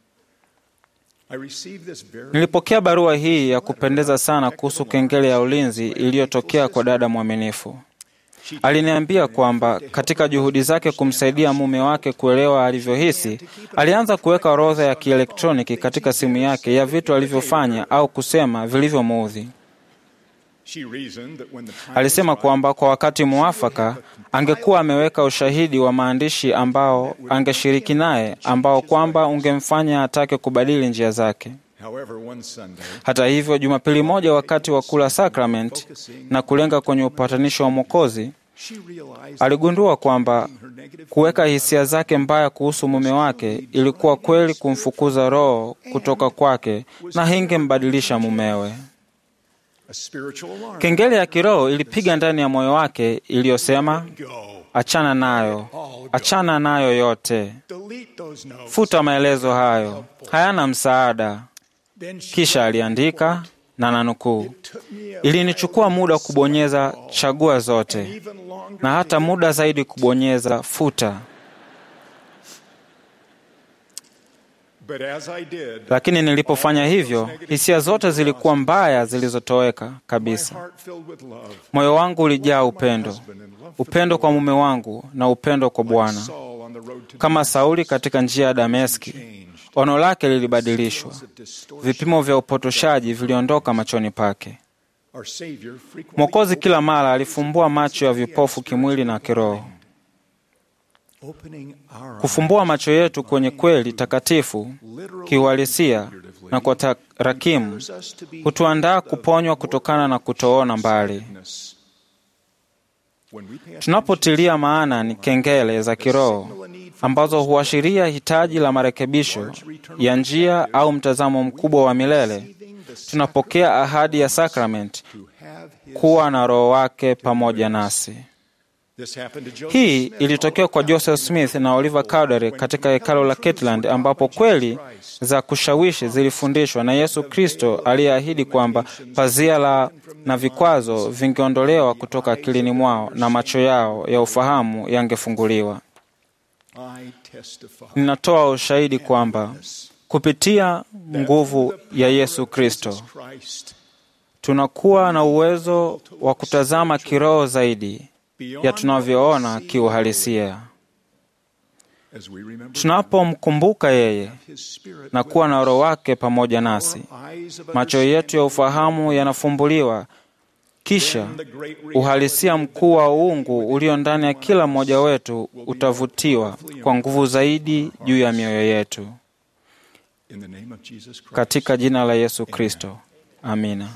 I received this very Nilipokea barua hii ya kupendeza sana kuhusu kengele ya ulinzi iliyotokea kwa dada mwaminifu. Aliniambia kwamba katika juhudi zake kumsaidia mume wake kuelewa alivyohisi, alianza kuweka orodha ya kielektroniki katika simu yake ya vitu alivyofanya au kusema vilivyomuudhi. She reasoned that when the time Alisema kwamba kwa wakati muafaka angekuwa ameweka ushahidi wa maandishi ambao angeshiriki naye, ambao kwamba ungemfanya atake kubadili njia zake. However, one Sunday, Hata hivyo, Jumapili moja wakati wa kula sakramenti na kulenga kwenye upatanisho wa Mwokozi, she realized aligundua kwamba kuweka hisia zake mbaya kuhusu mume wake ilikuwa kweli kumfukuza roho kutoka kwake na hingembadilisha mumewe. a spiritual alarm. Kengele ya kiroho ilipiga ndani ya moyo wake iliyosema, Go. achana nayo, achana nayo yote, Delete those notes. futa maelezo hayo, hayana msaada. Then she Kisha aliandika na nanukuu, took me a ilinichukua muda kubonyeza chagua zote even longer na hata muda zaidi kubonyeza futa, But as I did, lakini nilipofanya hivyo, hisia zote zilikuwa mbaya zilizotoweka my kabisa. heart filled with love. Moyo wangu ulijaa upendo, upendo kwa mume wangu na upendo kwa Bwana. Saul on the road to Kama Sauli katika njia ya Dameski, ono lake lilibadilishwa, vipimo vya upotoshaji viliondoka machoni pake. our Savior frequently Mwokozi kila mara alifumbua macho ya vipofu kimwili na kiroho. opening our Kufumbua macho yetu kwenye kweli takatifu kiuhalisia na kwa tarakimu eyes us to be hutuandaa kuponywa kutokana na kutoona mbali. witness. When we pay Tunapotilia maana ni kengele za kiroho ambazo huashiria hitaji la marekebisho ya njia au mtazamo mkubwa wa milele, tunapokea ahadi ya sakramenti to have his, kuwa na Roho wake pamoja nasi. this happened to Joseph Hii Smith. ilitokea kwa Joseph Smith na Oliver Cowdery katika hekalo la Kirtland, ambapo kweli za kushawishi zilifundishwa na Yesu Kristo aliyeahidi kwamba pazia la na vikwazo vingeondolewa kutoka akilini mwao na macho yao ya ufahamu yangefunguliwa. I testify Ninatoa ushahidi kwamba kupitia nguvu ya Yesu Kristo Christ tunakuwa na uwezo wa kutazama kiroho zaidi ya tunavyoona kiuhalisia. as we remember Tunapomkumbuka yeye his spirit na kuwa na Roho wake pamoja nasi, eyes of macho yetu ya ufahamu yanafumbuliwa, kisha uhalisia mkuu wa uungu ulio ndani ya kila mmoja wetu utavutiwa kwa nguvu zaidi juu ya mioyo yetu, in the name of Jesus Christ. katika jina la Yesu Kristo, amina.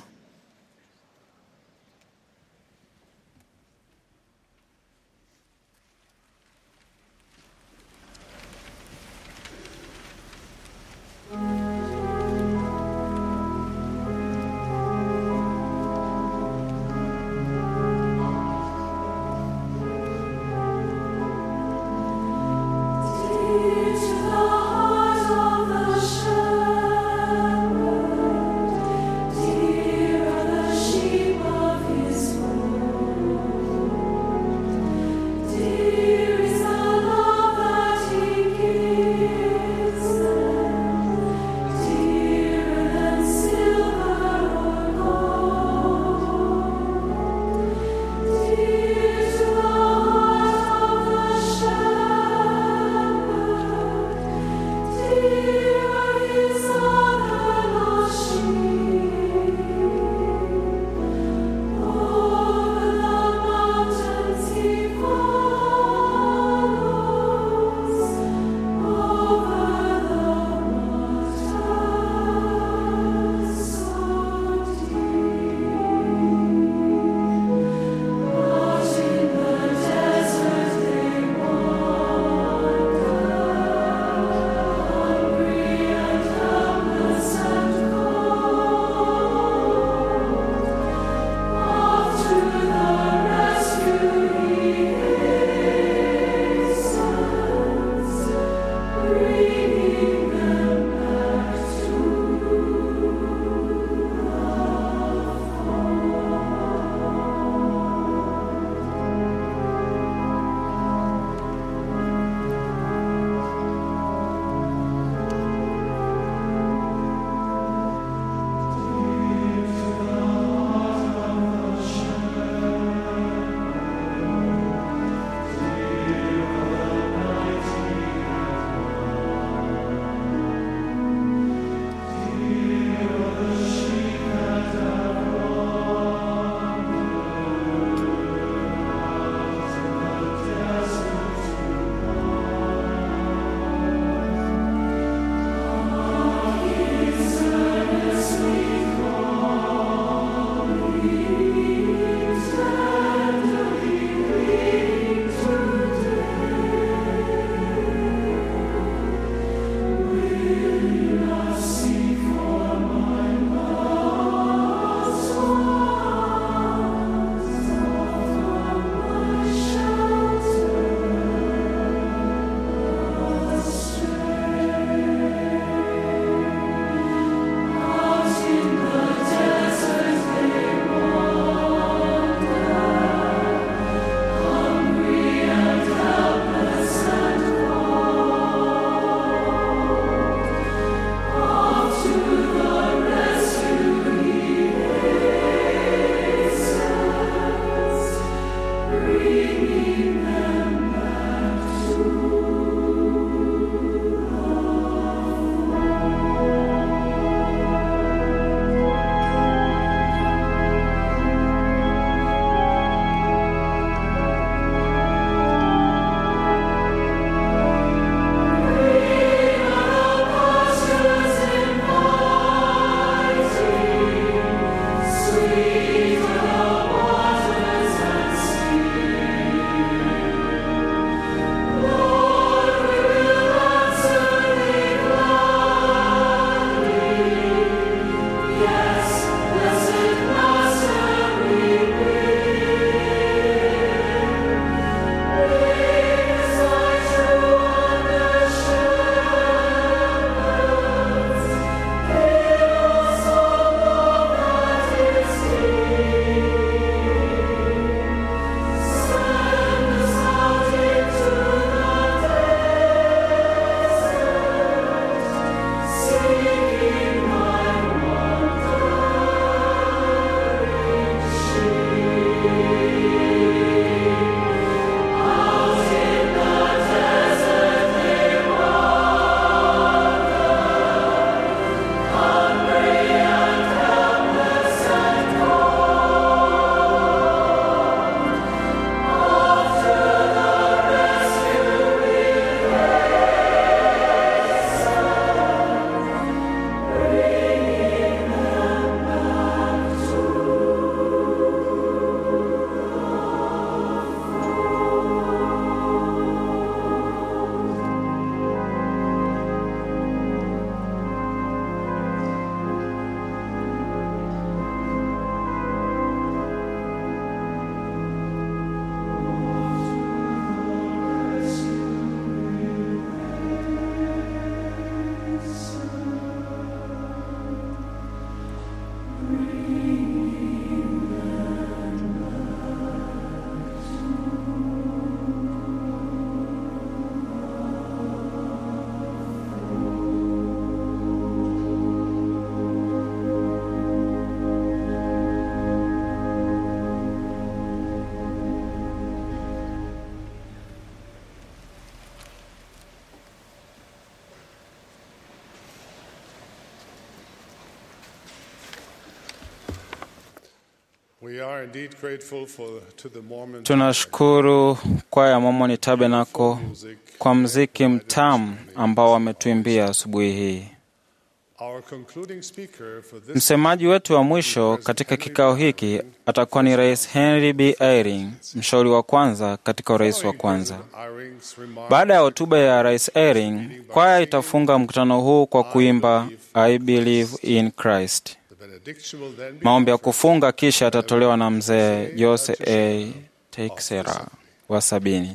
We are indeed grateful for, to the Mormon Tunashukuru kwaya Mormon Tabernacle kwa mziki mtamu ambao wametuimbia asubuhi hii. Our concluding speaker for this Msemaji wetu wa mwisho katika kikao hiki atakuwa ni Rais Henry B. Eyring, mshauri wa kwanza katika urais wa kwanza. Iring's remark Baada ya hotuba ya Rais Eyring, kwaya itafunga mkutano huu kwa kuimba I believe in Christ. the benediction will then be Maombi ya kufunga kisha yatatolewa na mzee Jose A. Teixeira wa sabini.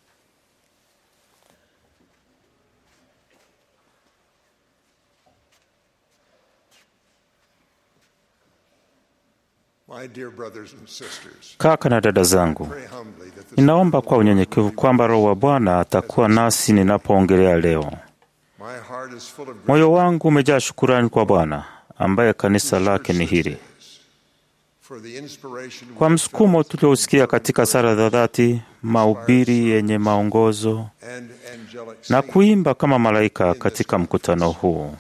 My dear brothers and sisters, Kaka na dada zangu, pray humbly that the ninaomba kwa unyenyekevu kwamba Roho wa Bwana atakuwa nasi ninapoongelea leo. my heart is full of Moyo wangu umejaa shukurani kwa Bwana ambaye kanisa lake ni hili, for the inspiration kwa msukumo tuliousikia katika sala za dhati, mahubiri yenye maongozo and angelic na kuimba kama malaika katika mkutano huu.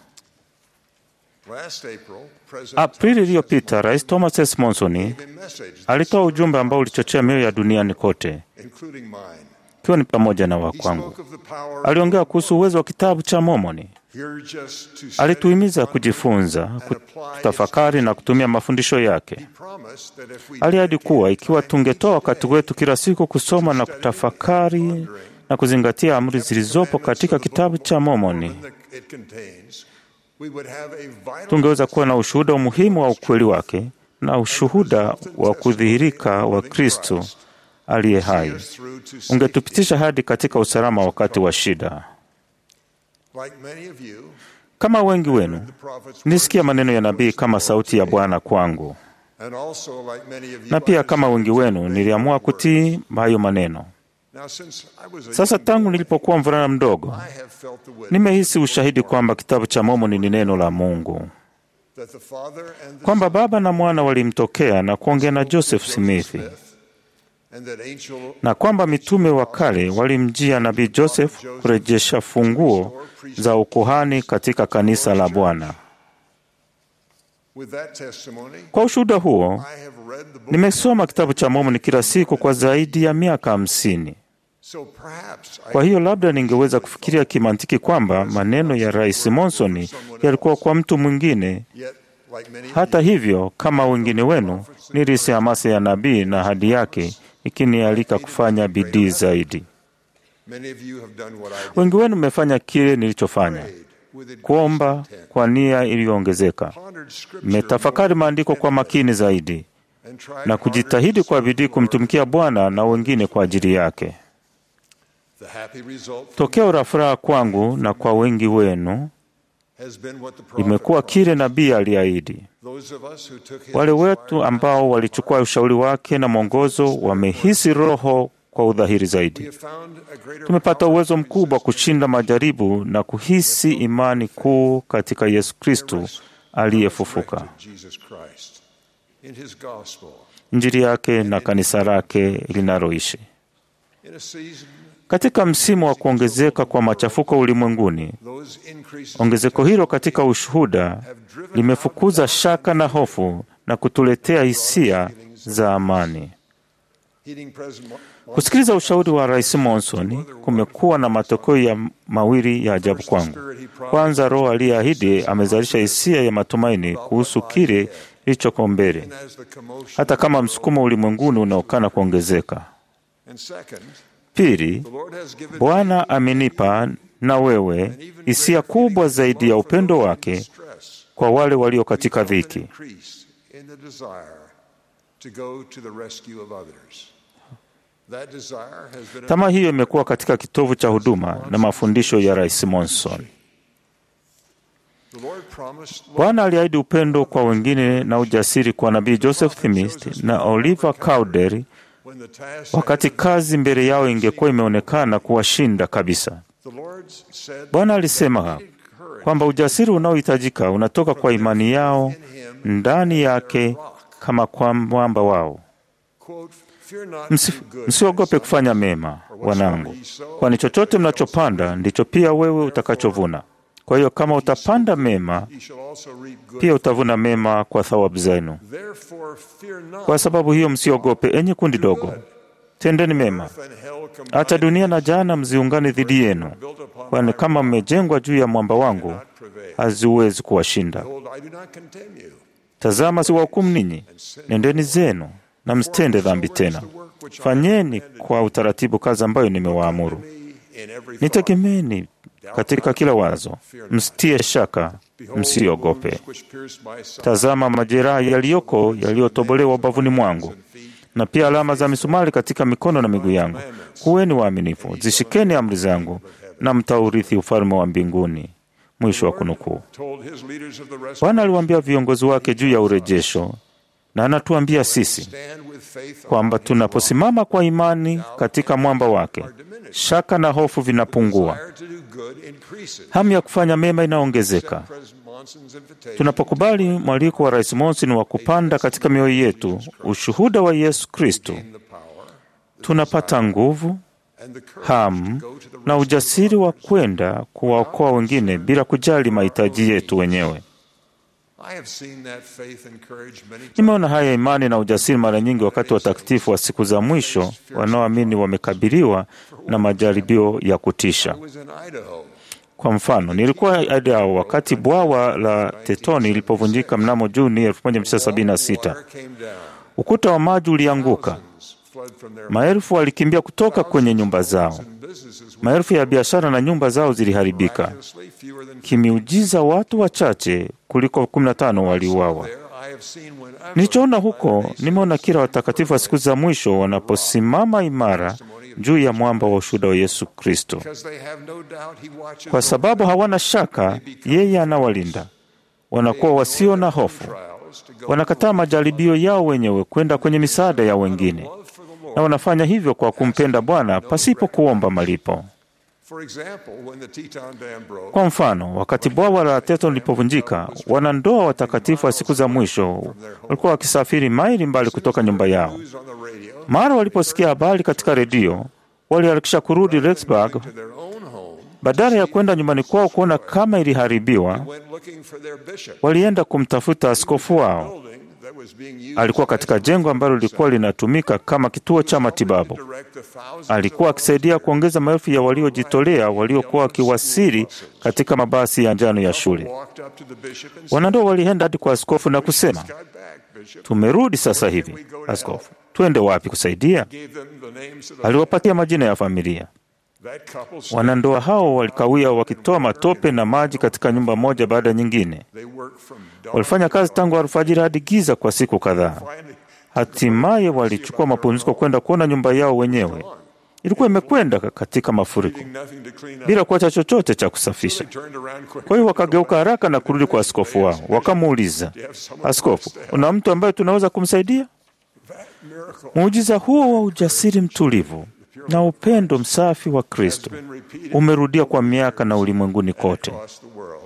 Last April, President Aprili iliyopita, Rais Thomas S. Monson gave a message alitoa ujumbe ambao ulichochea mioyo ya duniani kote, including mine. ikiwa ni pamoja na wa He kwangu. spoke of the power Aliongea kuhusu uwezo wa kitabu cha Mormoni. here just to study, Alituhimiza kujifunza, kutafakari na kutumia mafundisho yake. promise that if we Aliahidi kuwa ikiwa tungetoa wakati wetu kila siku kusoma na kutafakari na kuzingatia amri zilizopo katika kitabu cha Mormoni, that it contains, we would have a vital tungeweza kuwa na ushuhuda muhimu wa ukweli wake na ushuhuda wa kudhihirika wa Kristo aliye hai, through to safety. ungetupitisha hadi katika usalama wakati wa shida. Like many of you, Kama wengi wenu, the prophets nilisikia maneno ya nabii kama sauti ya Bwana kwangu, and also like many of you, na pia I kama wengi wenu niliamua kutii hayo maneno. Now, since I was a Sasa young tangu boy, nilipokuwa mvulana mdogo, I have felt the witness nimehisi ushahidi kwamba kitabu cha Mormoni ni neno la Mungu, that the Father and the kwamba Baba na Mwana walimtokea na kuongea na Joseph Smith, and that angel na kwamba mitume wa kale walimjia nabii Joseph kurejesha funguo za ukuhani katika kanisa la Bwana. with that testimony, Kwa ushuhuda huo, I have read the book. nimesoma kitabu cha Mormoni kila siku kwa zaidi ya miaka hamsini. So perhaps I Kwa hiyo labda ningeweza kufikiria kimantiki kwamba maneno ya Rais Monson yalikuwa kwa mtu mwingine. yet like many of Hata hivyo, kama wengine wenu, nilihisi hamasa ya nabii na ahadi yake ikinialika kufanya bidii zaidi. many of you have done what I did. Wengi wenu mmefanya kile nilichofanya, With kuomba kwa nia iliyoongezeka. pondered scripture Mmetafakari maandiko kwa makini zaidi and tried na harder kujitahidi kwa bidii kumtumikia Bwana na wengine kwa ajili yake. The happy result from Tokeo la furaha kwangu na kwa wengi wenu has been what the prophet imekuwa kile nabii aliahidi. Those of us who took his Wale wetu ambao walichukua ushauri wake na mwongozo wamehisi Roho kwa udhahiri we zaidi. have found a greater Tumepata uwezo mkubwa kushinda majaribu na kuhisi imani kuu katika Yesu Kristo aliyefufuka, resurrected Jesus Christ in his gospel Injili yake na kanisa lake linaloishi. in a season Katika msimu wa kuongezeka kwa machafuko ulimwenguni, those increases ongezeko hilo katika ushuhuda limefukuza shaka na hofu na kutuletea hisia za amani. heeding President Mo- Kusikiliza ushauri wa Rais Monson kumekuwa na matokeo ya mawili ya ajabu kwangu. Kwanza, Roho aliyeahidi amezalisha hisia ya matumaini kuhusu kile kilichoko mbele, as the commotion hata kama msukumo ulimwenguni unaokana kuongezeka. and second Pili, the Lord has given Bwana amenipa na wewe hisia kubwa zaidi ya upendo wake stress kwa wale walio katika dhiki. increase in the desire to go to the rescue of others that desire has been Tamaa hiyo imekuwa katika kitovu cha huduma na mafundisho ya Rais Monson. the Lord promised Bwana aliahidi upendo kwa wengine na ujasiri kwa nabii Joseph Smith na Oliver Cowdery when the task wakati kazi mbele yao ingekuwa imeonekana kuwashinda kabisa. the Lord said Bwana alisema kwamba ujasiri unaohitajika unatoka kwa imani yao ndani yake kama kwa mwamba wao. quote fear not Msi- do good Msiogope kufanya mema, wanangu, kwani chochote mnachopanda ndicho pia wewe utakachovuna. Kwa hiyo kama utapanda mema, ye shall also reap good. pia utavuna mema kwa thawabu zenu. Therefore fear not. Kwa sababu hiyo, msiogope, enyi kundi dogo, tendeni mema. Earth and hell combine Hata dunia na jana mziungane dhidi yenu, kwani kama mmejengwa juu ya mwamba wangu, haziwezi kuwashinda. Behold, I do not condemn you. Tazama, siwahukumu ninyi, nendeni zenu na msitende dhambi tena. Fanyeni kwa utaratibu kazi ambayo nimewaamuru. In every Nitegemeni katika kila wazo, msitie shaka, msiogope. which pierced my side. Tazama majeraha yaliyoko yaliyotobolewa ubavuni mwangu, na pia alama za misumari katika mikono na miguu yangu. Kuweni waaminifu, zishikeni amri zangu, na mtaurithi ufalme wa mbinguni. Mwisho wa kunukuu. Told his leaders of the rest Bwana aliwaambia viongozi wake juu ya urejesho, na anatuambia sisi stand with faith kwamba tunaposimama kwa imani katika mwamba wake, shaka na hofu vinapungua, desire to do good increases. hamu ya kufanya mema inaongezeka. President Monson's invitation Tunapokubali mwaliko wa Rais Monson wa kupanda katika mioyo yetu ushuhuda wa Yesu Kristo, tunapata nguvu, and the courage hamu na ujasiri wa kwenda kuwaokoa wengine bila kujali mahitaji yetu wenyewe. I have seen that faith and courage many times. Nimeona haya imani na ujasiri mara nyingi wakati watakatifu wa siku za mwisho wanaoamini wamekabiliwa na majaribio ya kutisha. I was in Idaho. Kwa mfano, nilikuwa Idaho wakati bwawa la Tetoni lilipovunjika mnamo Juni 1976. Water came down. Ukuta wa maji ulianguka, Fled from their maelfu walikimbia kutoka kwenye nyumba zao, businesses. maelfu ya biashara na nyumba zao ziliharibika. Miraculously, fewer than Kimiujiza, watu wachache kuliko 15 waliuawa. there. I have seen whenever Nilichoona huko, nimeona kila watakatifu wa siku za mwisho wanaposimama imara juu ya mwamba wa ushuhuda wa Yesu Kristo, because they have no doubt he watches kwa over sababu hawana shaka yeye anawalinda. Wanakuwa wasio na hofu, trials to go wanakataa majaribio yao wenyewe kwenda kwenye misaada ya wengine, na wanafanya hivyo kwa kumpenda Bwana pasipo kuomba malipo. For example, when the Teton Dam broke, Kwa mfano, wakati bwawa la Teton lilipovunjika, wanandoa watakatifu wa siku za mwisho walikuwa wakisafiri maili mbali kutoka nyumba yao. news on the radio Mara waliposikia habari katika redio, waliharakisha kurudi Rexburg to their own home, badala ya kwenda nyumbani kwao kuona kama iliharibiwa. went looking for their bishop. Walienda kumtafuta askofu wao. Building that was being used Alikuwa katika jengo ambalo lilikuwa linatumika kama kituo cha matibabu. to direct the thousands Alikuwa akisaidia kuongeza maelfu ya waliojitolea waliokuwa wakiwasili katika mabasi ya njano ya shule. walked up to the bishop and said, Wanandoa walienda hadi kwa askofu na kusema, "Got back, bishop." tumerudi sasa hivi. Askofu, twende wapi kusaidia? Gave them the names of the Aliwapatia majina ya familia. that couple said Wanandoa hao walikawia wakitoa matope na maji katika nyumba moja baada ya nyingine. they worked from dawn Walifanya kazi tangu alfajiri hadi giza kwa siku kadhaa. finally Hatimaye walichukua mapumziko kwenda kuona nyumba yao wenyewe. Ilikuwa imekwenda katika mafuriko nothing to clean up. bila kuacha chochote cha kusafisha. Turned around quick. Kwa hiyo wakageuka haraka na kurudi kwa askofu wao, wakamuuliza, askofu, una mtu ambaye tunaweza kumsaidia? Miracle Muujiza huo wa ujasiri mtulivu na upendo msafi wa Kristo umerudia kwa miaka na ulimwenguni kote. across the world.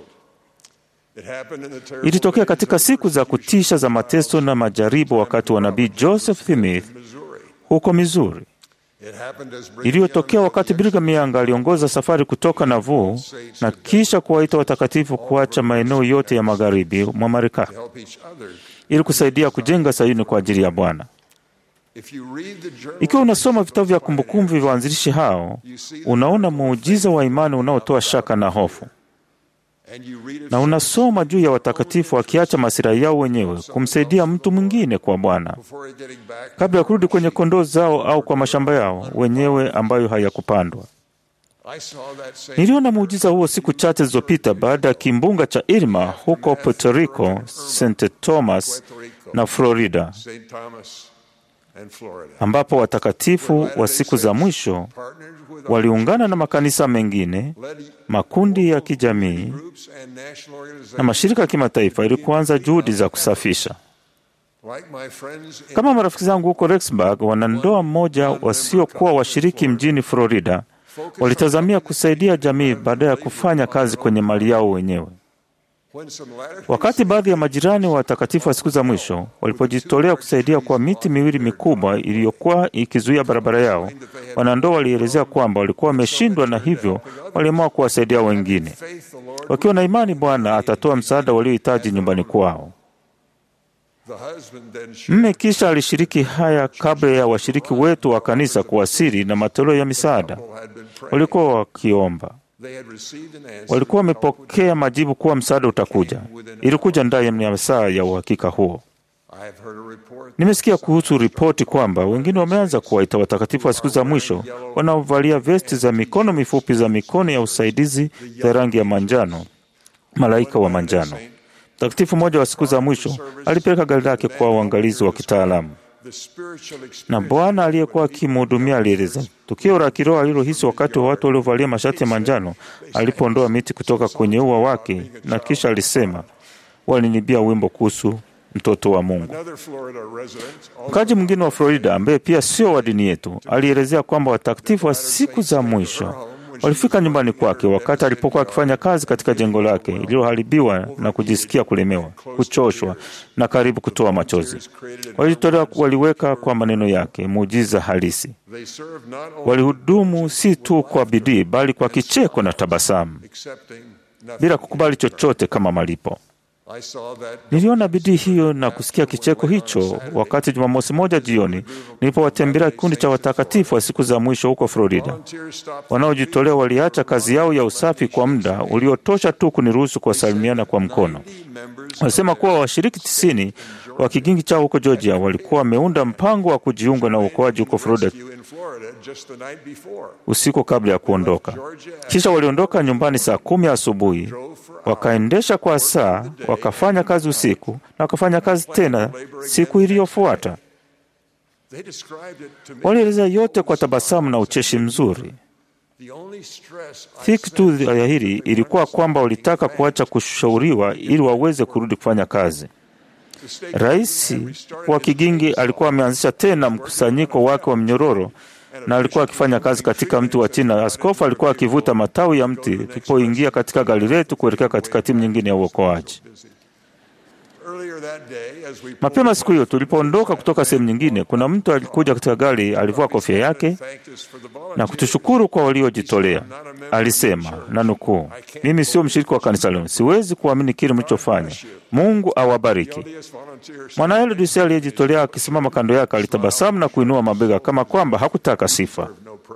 It happened in the terrible Ilitokea days katika of siku za kutisha za mateso na majaribu wakati wa nabii Joseph Smith Missouri. huko Missouri. It happened as Brigham Iliyotokea Young wakati Brigham Young aliongoza safari kutoka Nauvoo na kisha kuwaita watakatifu kuacha maeneo yote ya magharibi mwa Marekani help each other. ili kusaidia kujenga Sayuni kwa ajili ya Bwana. If you read the journal Ikiwa unasoma vitabu vya kumbukumbu vya waanzilishi hao, unaona muujiza wa imani unaotoa shaka na hofu, and you read it na unasoma juu ya watakatifu wakiacha masilahi yao wenyewe kumsaidia mtu mwingine kwa Bwana before getting back, kabla ya kurudi kwenye kondoo zao au kwa mashamba yao wenyewe ambayo hayakupandwa. I saw that same Niliona muujiza huo siku chache zilizopita baada ya kimbunga cha Irma huko Puerto Rico, St. Thomas na Florida, St. Thomas and Florida. ambapo watakatifu wa siku za mwisho Partnered with waliungana na makanisa mengine, makundi ya kijamii groups and national na organizations mashirika ya kimataifa ili kuanza juhudi za kusafisha. like my friends in Kama marafiki zangu huko Rexburg, wanandoa mmoja wasiokuwa washiriki mjini Florida walitazamia kusaidia jamii baada ya kufanya kazi kwenye mali yao wenyewe. Wakati baadhi ya majirani wa watakatifu wa siku za mwisho walipojitolea kusaidia kwa miti miwili mikubwa iliyokuwa ikizuia barabara yao, wanandoa walielezea kwamba walikuwa wameshindwa na hivyo waliamua kuwasaidia wengine, wakiwa na imani Bwana atatoa msaada waliohitaji nyumbani kwao. Mme kisha alishiriki haya kabla ya washiriki wetu wa kanisa kuwasili na matoleo ya misaada walikuwa wakiomba. Walikuwa wamepokea majibu kuwa msaada utakuja. Ilikuja ndani ya saa ya uhakika huo. Nimesikia kuhusu ripoti kwamba wengine wameanza kuwaita watakatifu wa siku za mwisho wanaovalia vesti za mikono mifupi za mikono ya usaidizi za rangi ya manjano, malaika wa manjano. Mtakatifu mmoja wa siku za mwisho alipeleka gari lake kwa uangalizi wa kitaalamu, na Bwana aliyekuwa akimhudumia alieleza tukio la kiroho alilohisi wakati wa watu waliovalia mashati ya manjano alipoondoa miti kutoka kwenye ua wake, na kisha alisema, walinibia wimbo kuhusu mtoto wa Mungu. Mkaji mwingine wa Florida ambaye pia sio wa dini yetu alielezea kwamba watakatifu wa siku za mwisho walifika nyumbani kwake wakati alipokuwa akifanya kazi katika jengo lake lililoharibiwa na kujisikia kulemewa, kuchoshwa na karibu kutoa machozi. Walijitolea, waliweka kwa maneno yake muujiza halisi. Walihudumu si tu kwa bidii, bali kwa kicheko na tabasamu, bila kukubali chochote kama malipo. Niliona bidii hiyo na kusikia kicheko hicho wakati Jumamosi moja jioni nilipowatembelea kikundi cha watakatifu wa siku za mwisho huko Florida. Wanaojitolea waliacha kazi yao ya usafi kwa muda uliotosha tu kuniruhusu kuwasalimiana kwa mkono. Walisema kuwa washiriki tisini wa kigingi chao huko Georgia walikuwa wameunda mpango wa kujiunga na uokoaji huko Florida usiku kabla ya kuondoka. Kisha waliondoka nyumbani saa kumi asubuhi, wakaendesha kwa saa, wakafanya kazi usiku na wakafanya kazi tena siku iliyofuata. Walieleza yote kwa tabasamu na ucheshi mzuri. Dhiki tu ya hili ilikuwa kwamba walitaka kuacha kushauriwa ili waweze kurudi kufanya kazi. Rais wa kigingi alikuwa ameanzisha tena mkusanyiko wake wa mnyororo na alikuwa akifanya kazi katika mti wa chini. Askofu alikuwa akivuta matawi ya mti tulipoingia katika gari letu kuelekea katika timu nyingine ya uokoaji. Mapema siku hiyo tulipoondoka kutoka sehemu nyingine, kuna mtu alikuja katika gari, alivua kofia yake na kutushukuru kwa waliojitolea. Alisema na nukuu, mimi sio mshiriki wa kanisa lenu, siwezi kuamini kile mlichofanya. Mungu awabariki. Mwanaelodisi aliyejitolea akisimama kando yake alitabasamu na kuinua mabega kama kwamba hakutaka sifa.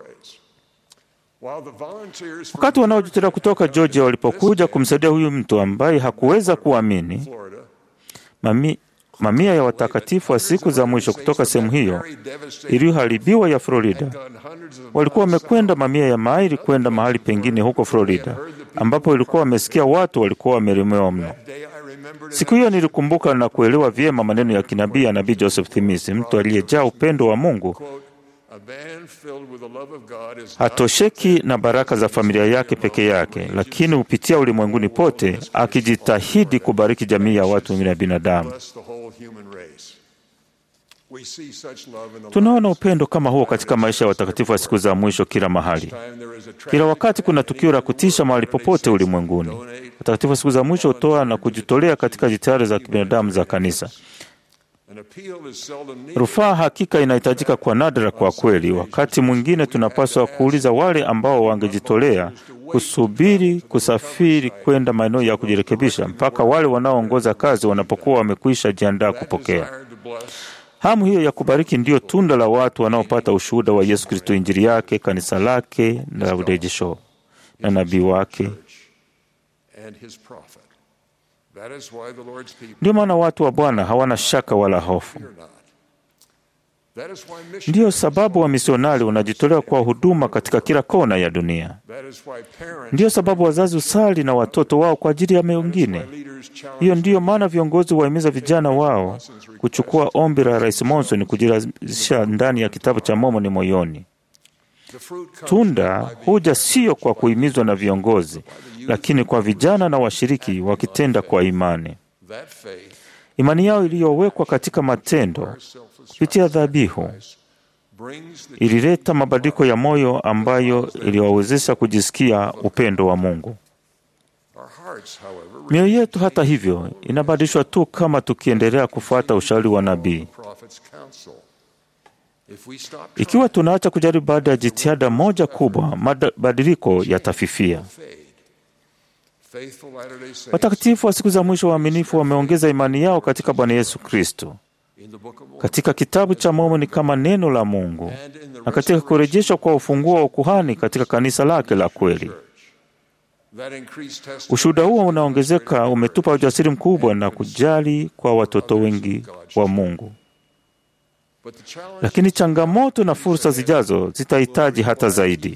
Wakati wanaojitolea kutoka Georgia walipokuja kumsaidia huyu mtu ambaye hakuweza kuamini, mami, mamia ya watakatifu wa siku za mwisho kutoka sehemu hiyo iliyoharibiwa ya Florida walikuwa wamekwenda mamia ya maili kwenda mahali pengine huko Florida, ambapo walikuwa wamesikia watu walikuwa wamelemewa mno. Siku hiyo nilikumbuka na kuelewa vyema maneno ya kinabii ya nabii Joseph Smith, mtu aliyejaa upendo wa Mungu hatosheki na baraka za familia yake peke yake, lakini hupitia ulimwenguni pote akijitahidi kubariki jamii ya watu wengine ya binadamu. Tunaona upendo kama huo katika maisha ya watakatifu wa siku za mwisho kila mahali. Kila wakati kuna tukio la kutisha mahali popote ulimwenguni. Watakatifu wa siku za mwisho hutoa na kujitolea katika jitihada za kibinadamu za kanisa. Rufaa hakika inahitajika kwa nadra. Kwa kweli, wakati mwingine tunapaswa kuuliza wale ambao wangejitolea kusubiri kusafiri kwenda maeneo ya kujirekebisha mpaka wale wanaoongoza kazi wanapokuwa wamekwisha jiandaa kupokea. Hamu hiyo ya kubariki ndiyo tunda la watu wanaopata ushuhuda wa Yesu Kristo, Injili yake, kanisa lake na urejesho na nabii wake. Ndiyo maana watu wa Bwana hawana shaka wala hofu. Ndiyo sababu wamisionari wanajitolea kwa huduma katika kila kona ya dunia. Ndiyo sababu wazazi usali na watoto wao kwa ajili ya wengine. Hiyo ndiyo maana viongozi wahimiza vijana wao kuchukua ombi la Rais Monson kujirazisha ndani ya kitabu cha Mormoni moyoni. Tunda huja sio kwa kuhimizwa na viongozi, lakini kwa vijana na washiriki wakitenda kwa imani. Imani yao iliyowekwa katika matendo kupitia dhabihu ilileta mabadiliko ya moyo ambayo iliwawezesha kujisikia upendo wa Mungu. Mioyo yetu hata hivyo inabadilishwa tu kama tukiendelea kufuata ushauri wa nabii. Ikiwa tunaacha kujaribu baada ya jitihada moja kubwa, mabadiliko yatafifia. Watakatifu wa siku za mwisho waaminifu wameongeza imani yao katika Bwana Yesu Kristo katika kitabu cha Mormoni kama neno la Mungu na katika kurejeshwa kwa ufunguo wa ukuhani katika kanisa lake la kweli. Ushuhuda huo unaongezeka umetupa ujasiri mkubwa na kujali kwa watoto wengi wa Mungu, lakini changamoto na fursa zijazo zitahitaji hata zaidi.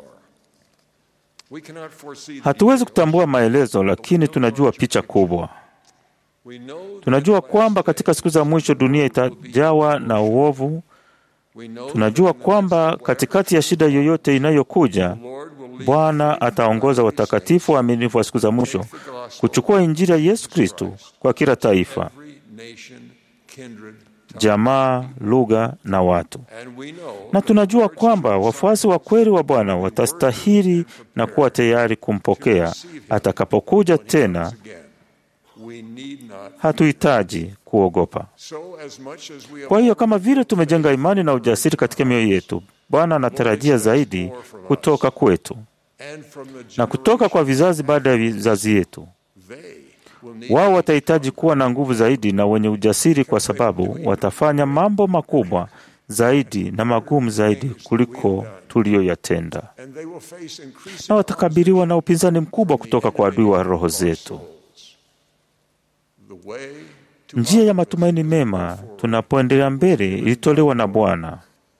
Hatuwezi kutambua maelezo, lakini tunajua picha kubwa. Tunajua kwamba katika siku za mwisho dunia itajawa na uovu. Tunajua kwamba katikati ya shida yoyote inayokuja, Bwana ataongoza watakatifu waaminifu wa siku za mwisho kuchukua Injili ya Yesu Kristo kwa kila taifa, jamaa, lugha na watu. Na tunajua kwamba wafuasi wa kweli wa Bwana watastahili na kuwa tayari kumpokea atakapokuja tena. Hatuhitaji kuogopa. Kwa hiyo kama vile tumejenga imani na ujasiri katika mioyo yetu, Bwana anatarajia zaidi kutoka kwetu na kutoka kwa vizazi baada ya vizazi yetu. Wao watahitaji kuwa na nguvu zaidi na wenye ujasiri, kwa sababu watafanya mambo makubwa zaidi na magumu zaidi kuliko tuliyoyatenda, na watakabiliwa na upinzani mkubwa kutoka kwa adui wa roho zetu. Njia ya matumaini mema tunapoendelea mbele ilitolewa na Bwana.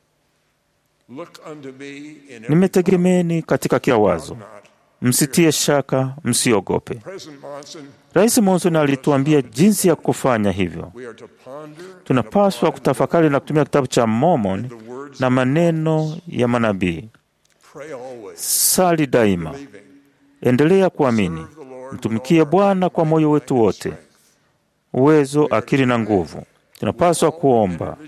Nimetegemeeni katika kila wazo, msitie shaka, msiogope. Rais Monson alituambia jinsi ya kufanya hivyo. Tunapaswa kutafakari na kutumia kitabu cha Mormon na maneno ya manabii. Sali daima, endelea kuamini, mtumikie Bwana kwa moyo wetu wote, uwezo, akili na nguvu. Tunapaswa kuomba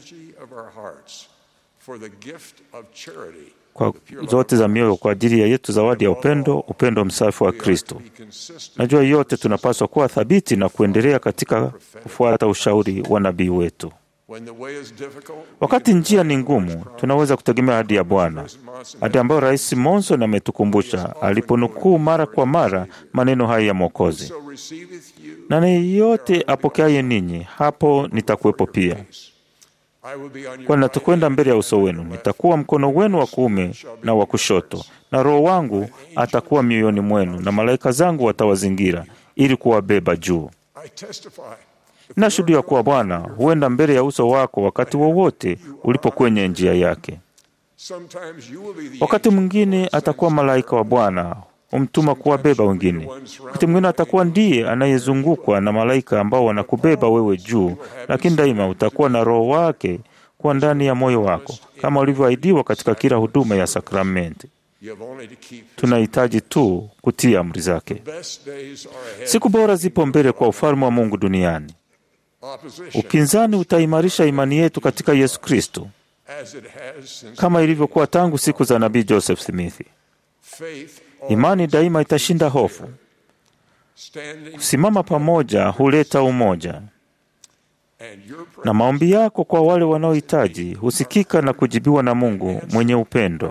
kwa zote za mioyo kwa ajili ya yetu zawadi ya upendo, upendo msafi wa Kristo. Najua yote tunapaswa kuwa thabiti na kuendelea katika kufuata ushauri wa nabii wetu. Wakati njia ni ngumu, tunaweza kutegemea ahadi ya Bwana, ahadi ambayo Rais Monson ametukumbusha aliponukuu mara kwa mara maneno haya ya Mwokozi: na yeyote apokeaye ninyi, hapo nitakuwepo pia kwani natakwenda mbele ya uso wenu, nitakuwa mkono wenu wa kuume na wa kushoto, na Roho wangu atakuwa mioyoni mwenu, na malaika zangu watawazingira ili kuwabeba juu. Nashuhudia kuwa Bwana huenda mbele ya uso wako wakati wowote ulipo kwenye njia yake. Wakati mwingine atakuwa malaika wa Bwana umtuma kuwabeba wengine. Wakati mwingine atakuwa ndiye anayezungukwa na malaika ambao wanakubeba wewe juu, lakini daima utakuwa na Roho wake kuwa ndani ya moyo wako, kama ulivyoahidiwa katika kila huduma ya sakramenti. Tunahitaji tu kutii amri zake. Siku bora zipo mbele kwa ufalme wa Mungu duniani. Upinzani utaimarisha imani yetu katika Yesu Kristo kama ilivyokuwa tangu siku za nabii Joseph Smith. Imani daima itashinda hofu. Kusimama pamoja huleta umoja, na maombi yako kwa wale wanaohitaji husikika na kujibiwa na Mungu mwenye upendo.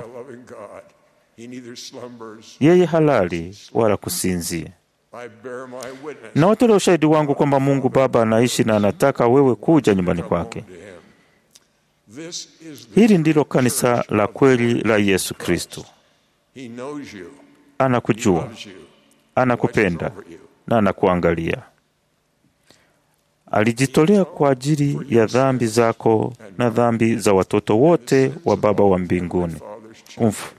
Yeye halali wala kusinzia. Na watolea ushahidi wangu kwamba Mungu Baba anaishi na anataka wewe kuja nyumbani kwake. Hili ndilo kanisa la kweli la Yesu Kristo. Anakujua, anakupenda na anakuangalia. Alijitolea kwa ajili ya dhambi zako na dhambi za watoto wote wa Baba wa mbinguni. Kumf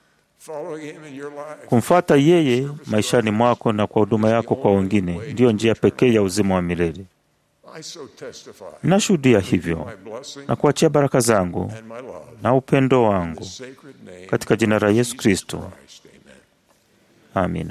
kumfata yeye maishani mwako na kwa huduma yako kwa wengine ndiyo njia pekee ya uzima wa milele. Nashuhudia hivyo na kuachia baraka zangu na upendo wangu katika jina la Yesu Kristo. Amina.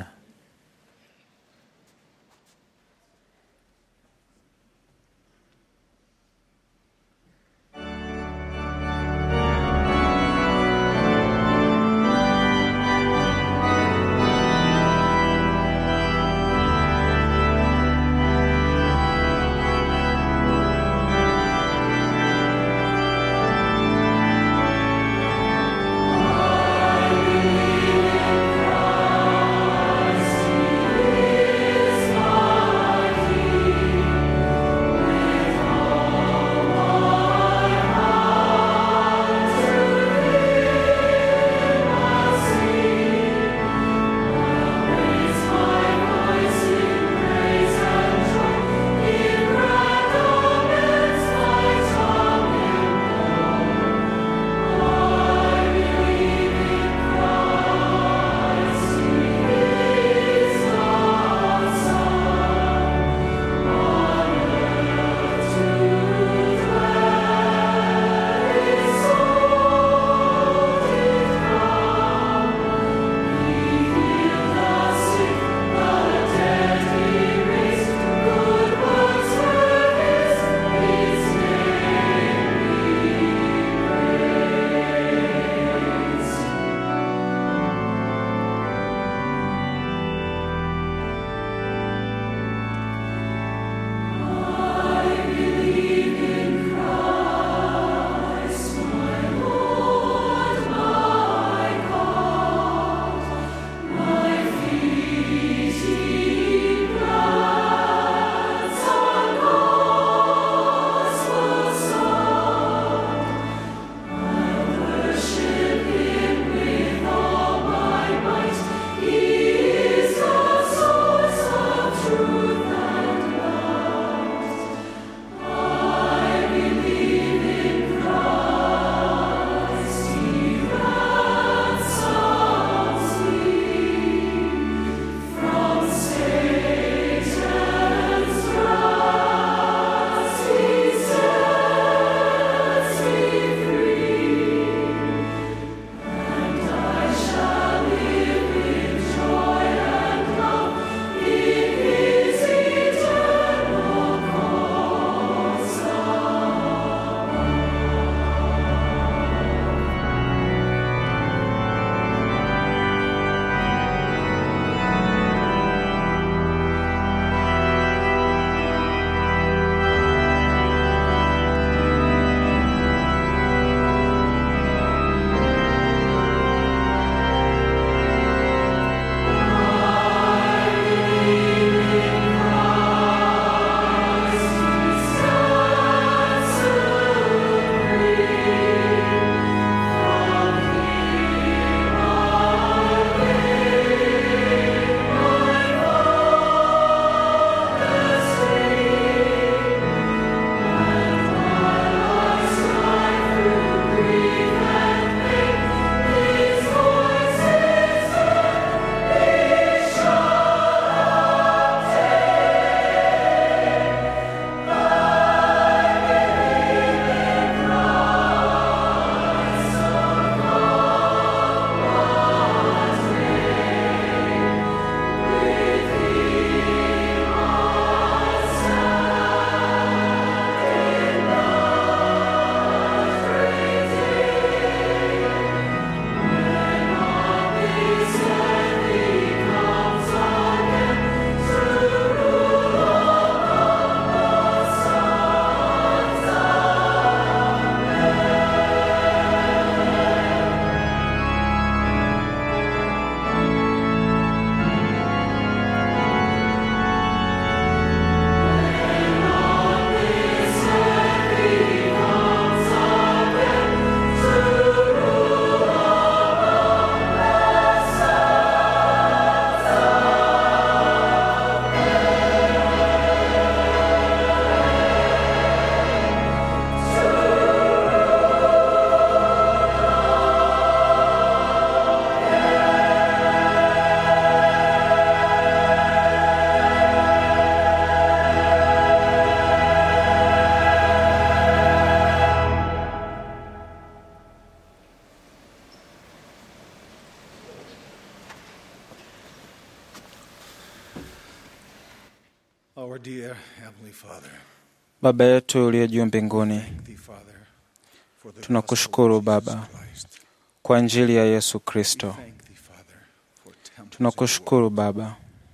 Baba yetu uliye juu mbinguni, tunakushukuru Baba kwa Injili ya Yesu Kristo. Tunakushukuru Baba,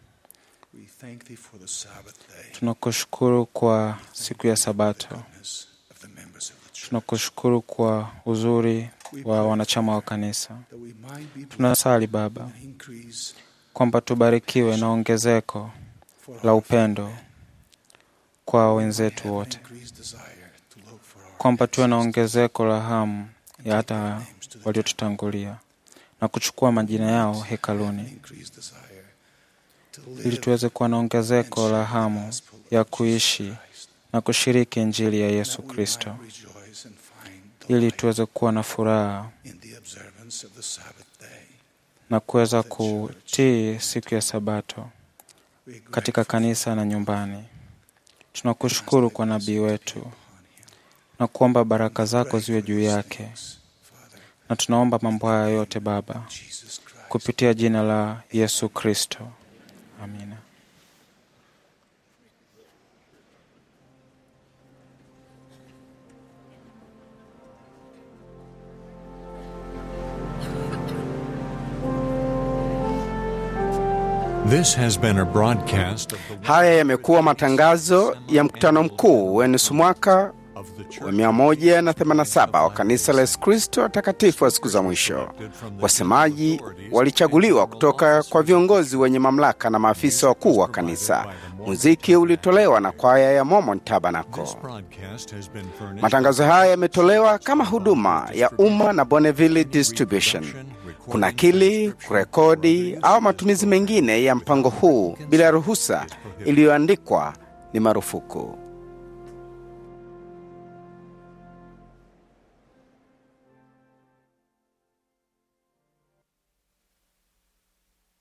tunakushukuru kwa siku ya Sabato. Tunakushukuru kwa uzuri wa wanachama wa kanisa. Tunasali Baba kwamba tubarikiwe na ongezeko la upendo kwa wenzetu wote, kwamba tuwe na ongezeko la hamu ya hata waliotutangulia na kuchukua majina yao hekaluni, ili tuweze kuwa na ongezeko la hamu ya kuishi na kushiriki Injili ya Yesu Kristo, ili tuweze kuwa na furaha na kuweza kutii siku ya Sabato katika kanisa na nyumbani. Tunakushukuru kwa nabii wetu na kuomba baraka zako ziwe juu yake, na tunaomba mambo haya yote Baba kupitia jina la Yesu Kristo, amina. This has been a broadcast of the Haya yamekuwa matangazo ya mkutano mkuu wa nusu mwaka wa 187 wa kanisa la Yesu Kristo watakatifu wa siku za mwisho. Wasemaji walichaguliwa kutoka kwa viongozi wenye mamlaka na maafisa wakuu wa kanisa. Muziki ulitolewa na kwaya ya Mormon Tabernacle. broadcast has been furnished Matangazo haya yametolewa kama huduma ya umma na Bonneville Distribution. Kunakili, kurekodi au matumizi mengine ya mpango huu bila ruhusa iliyoandikwa ni marufuku.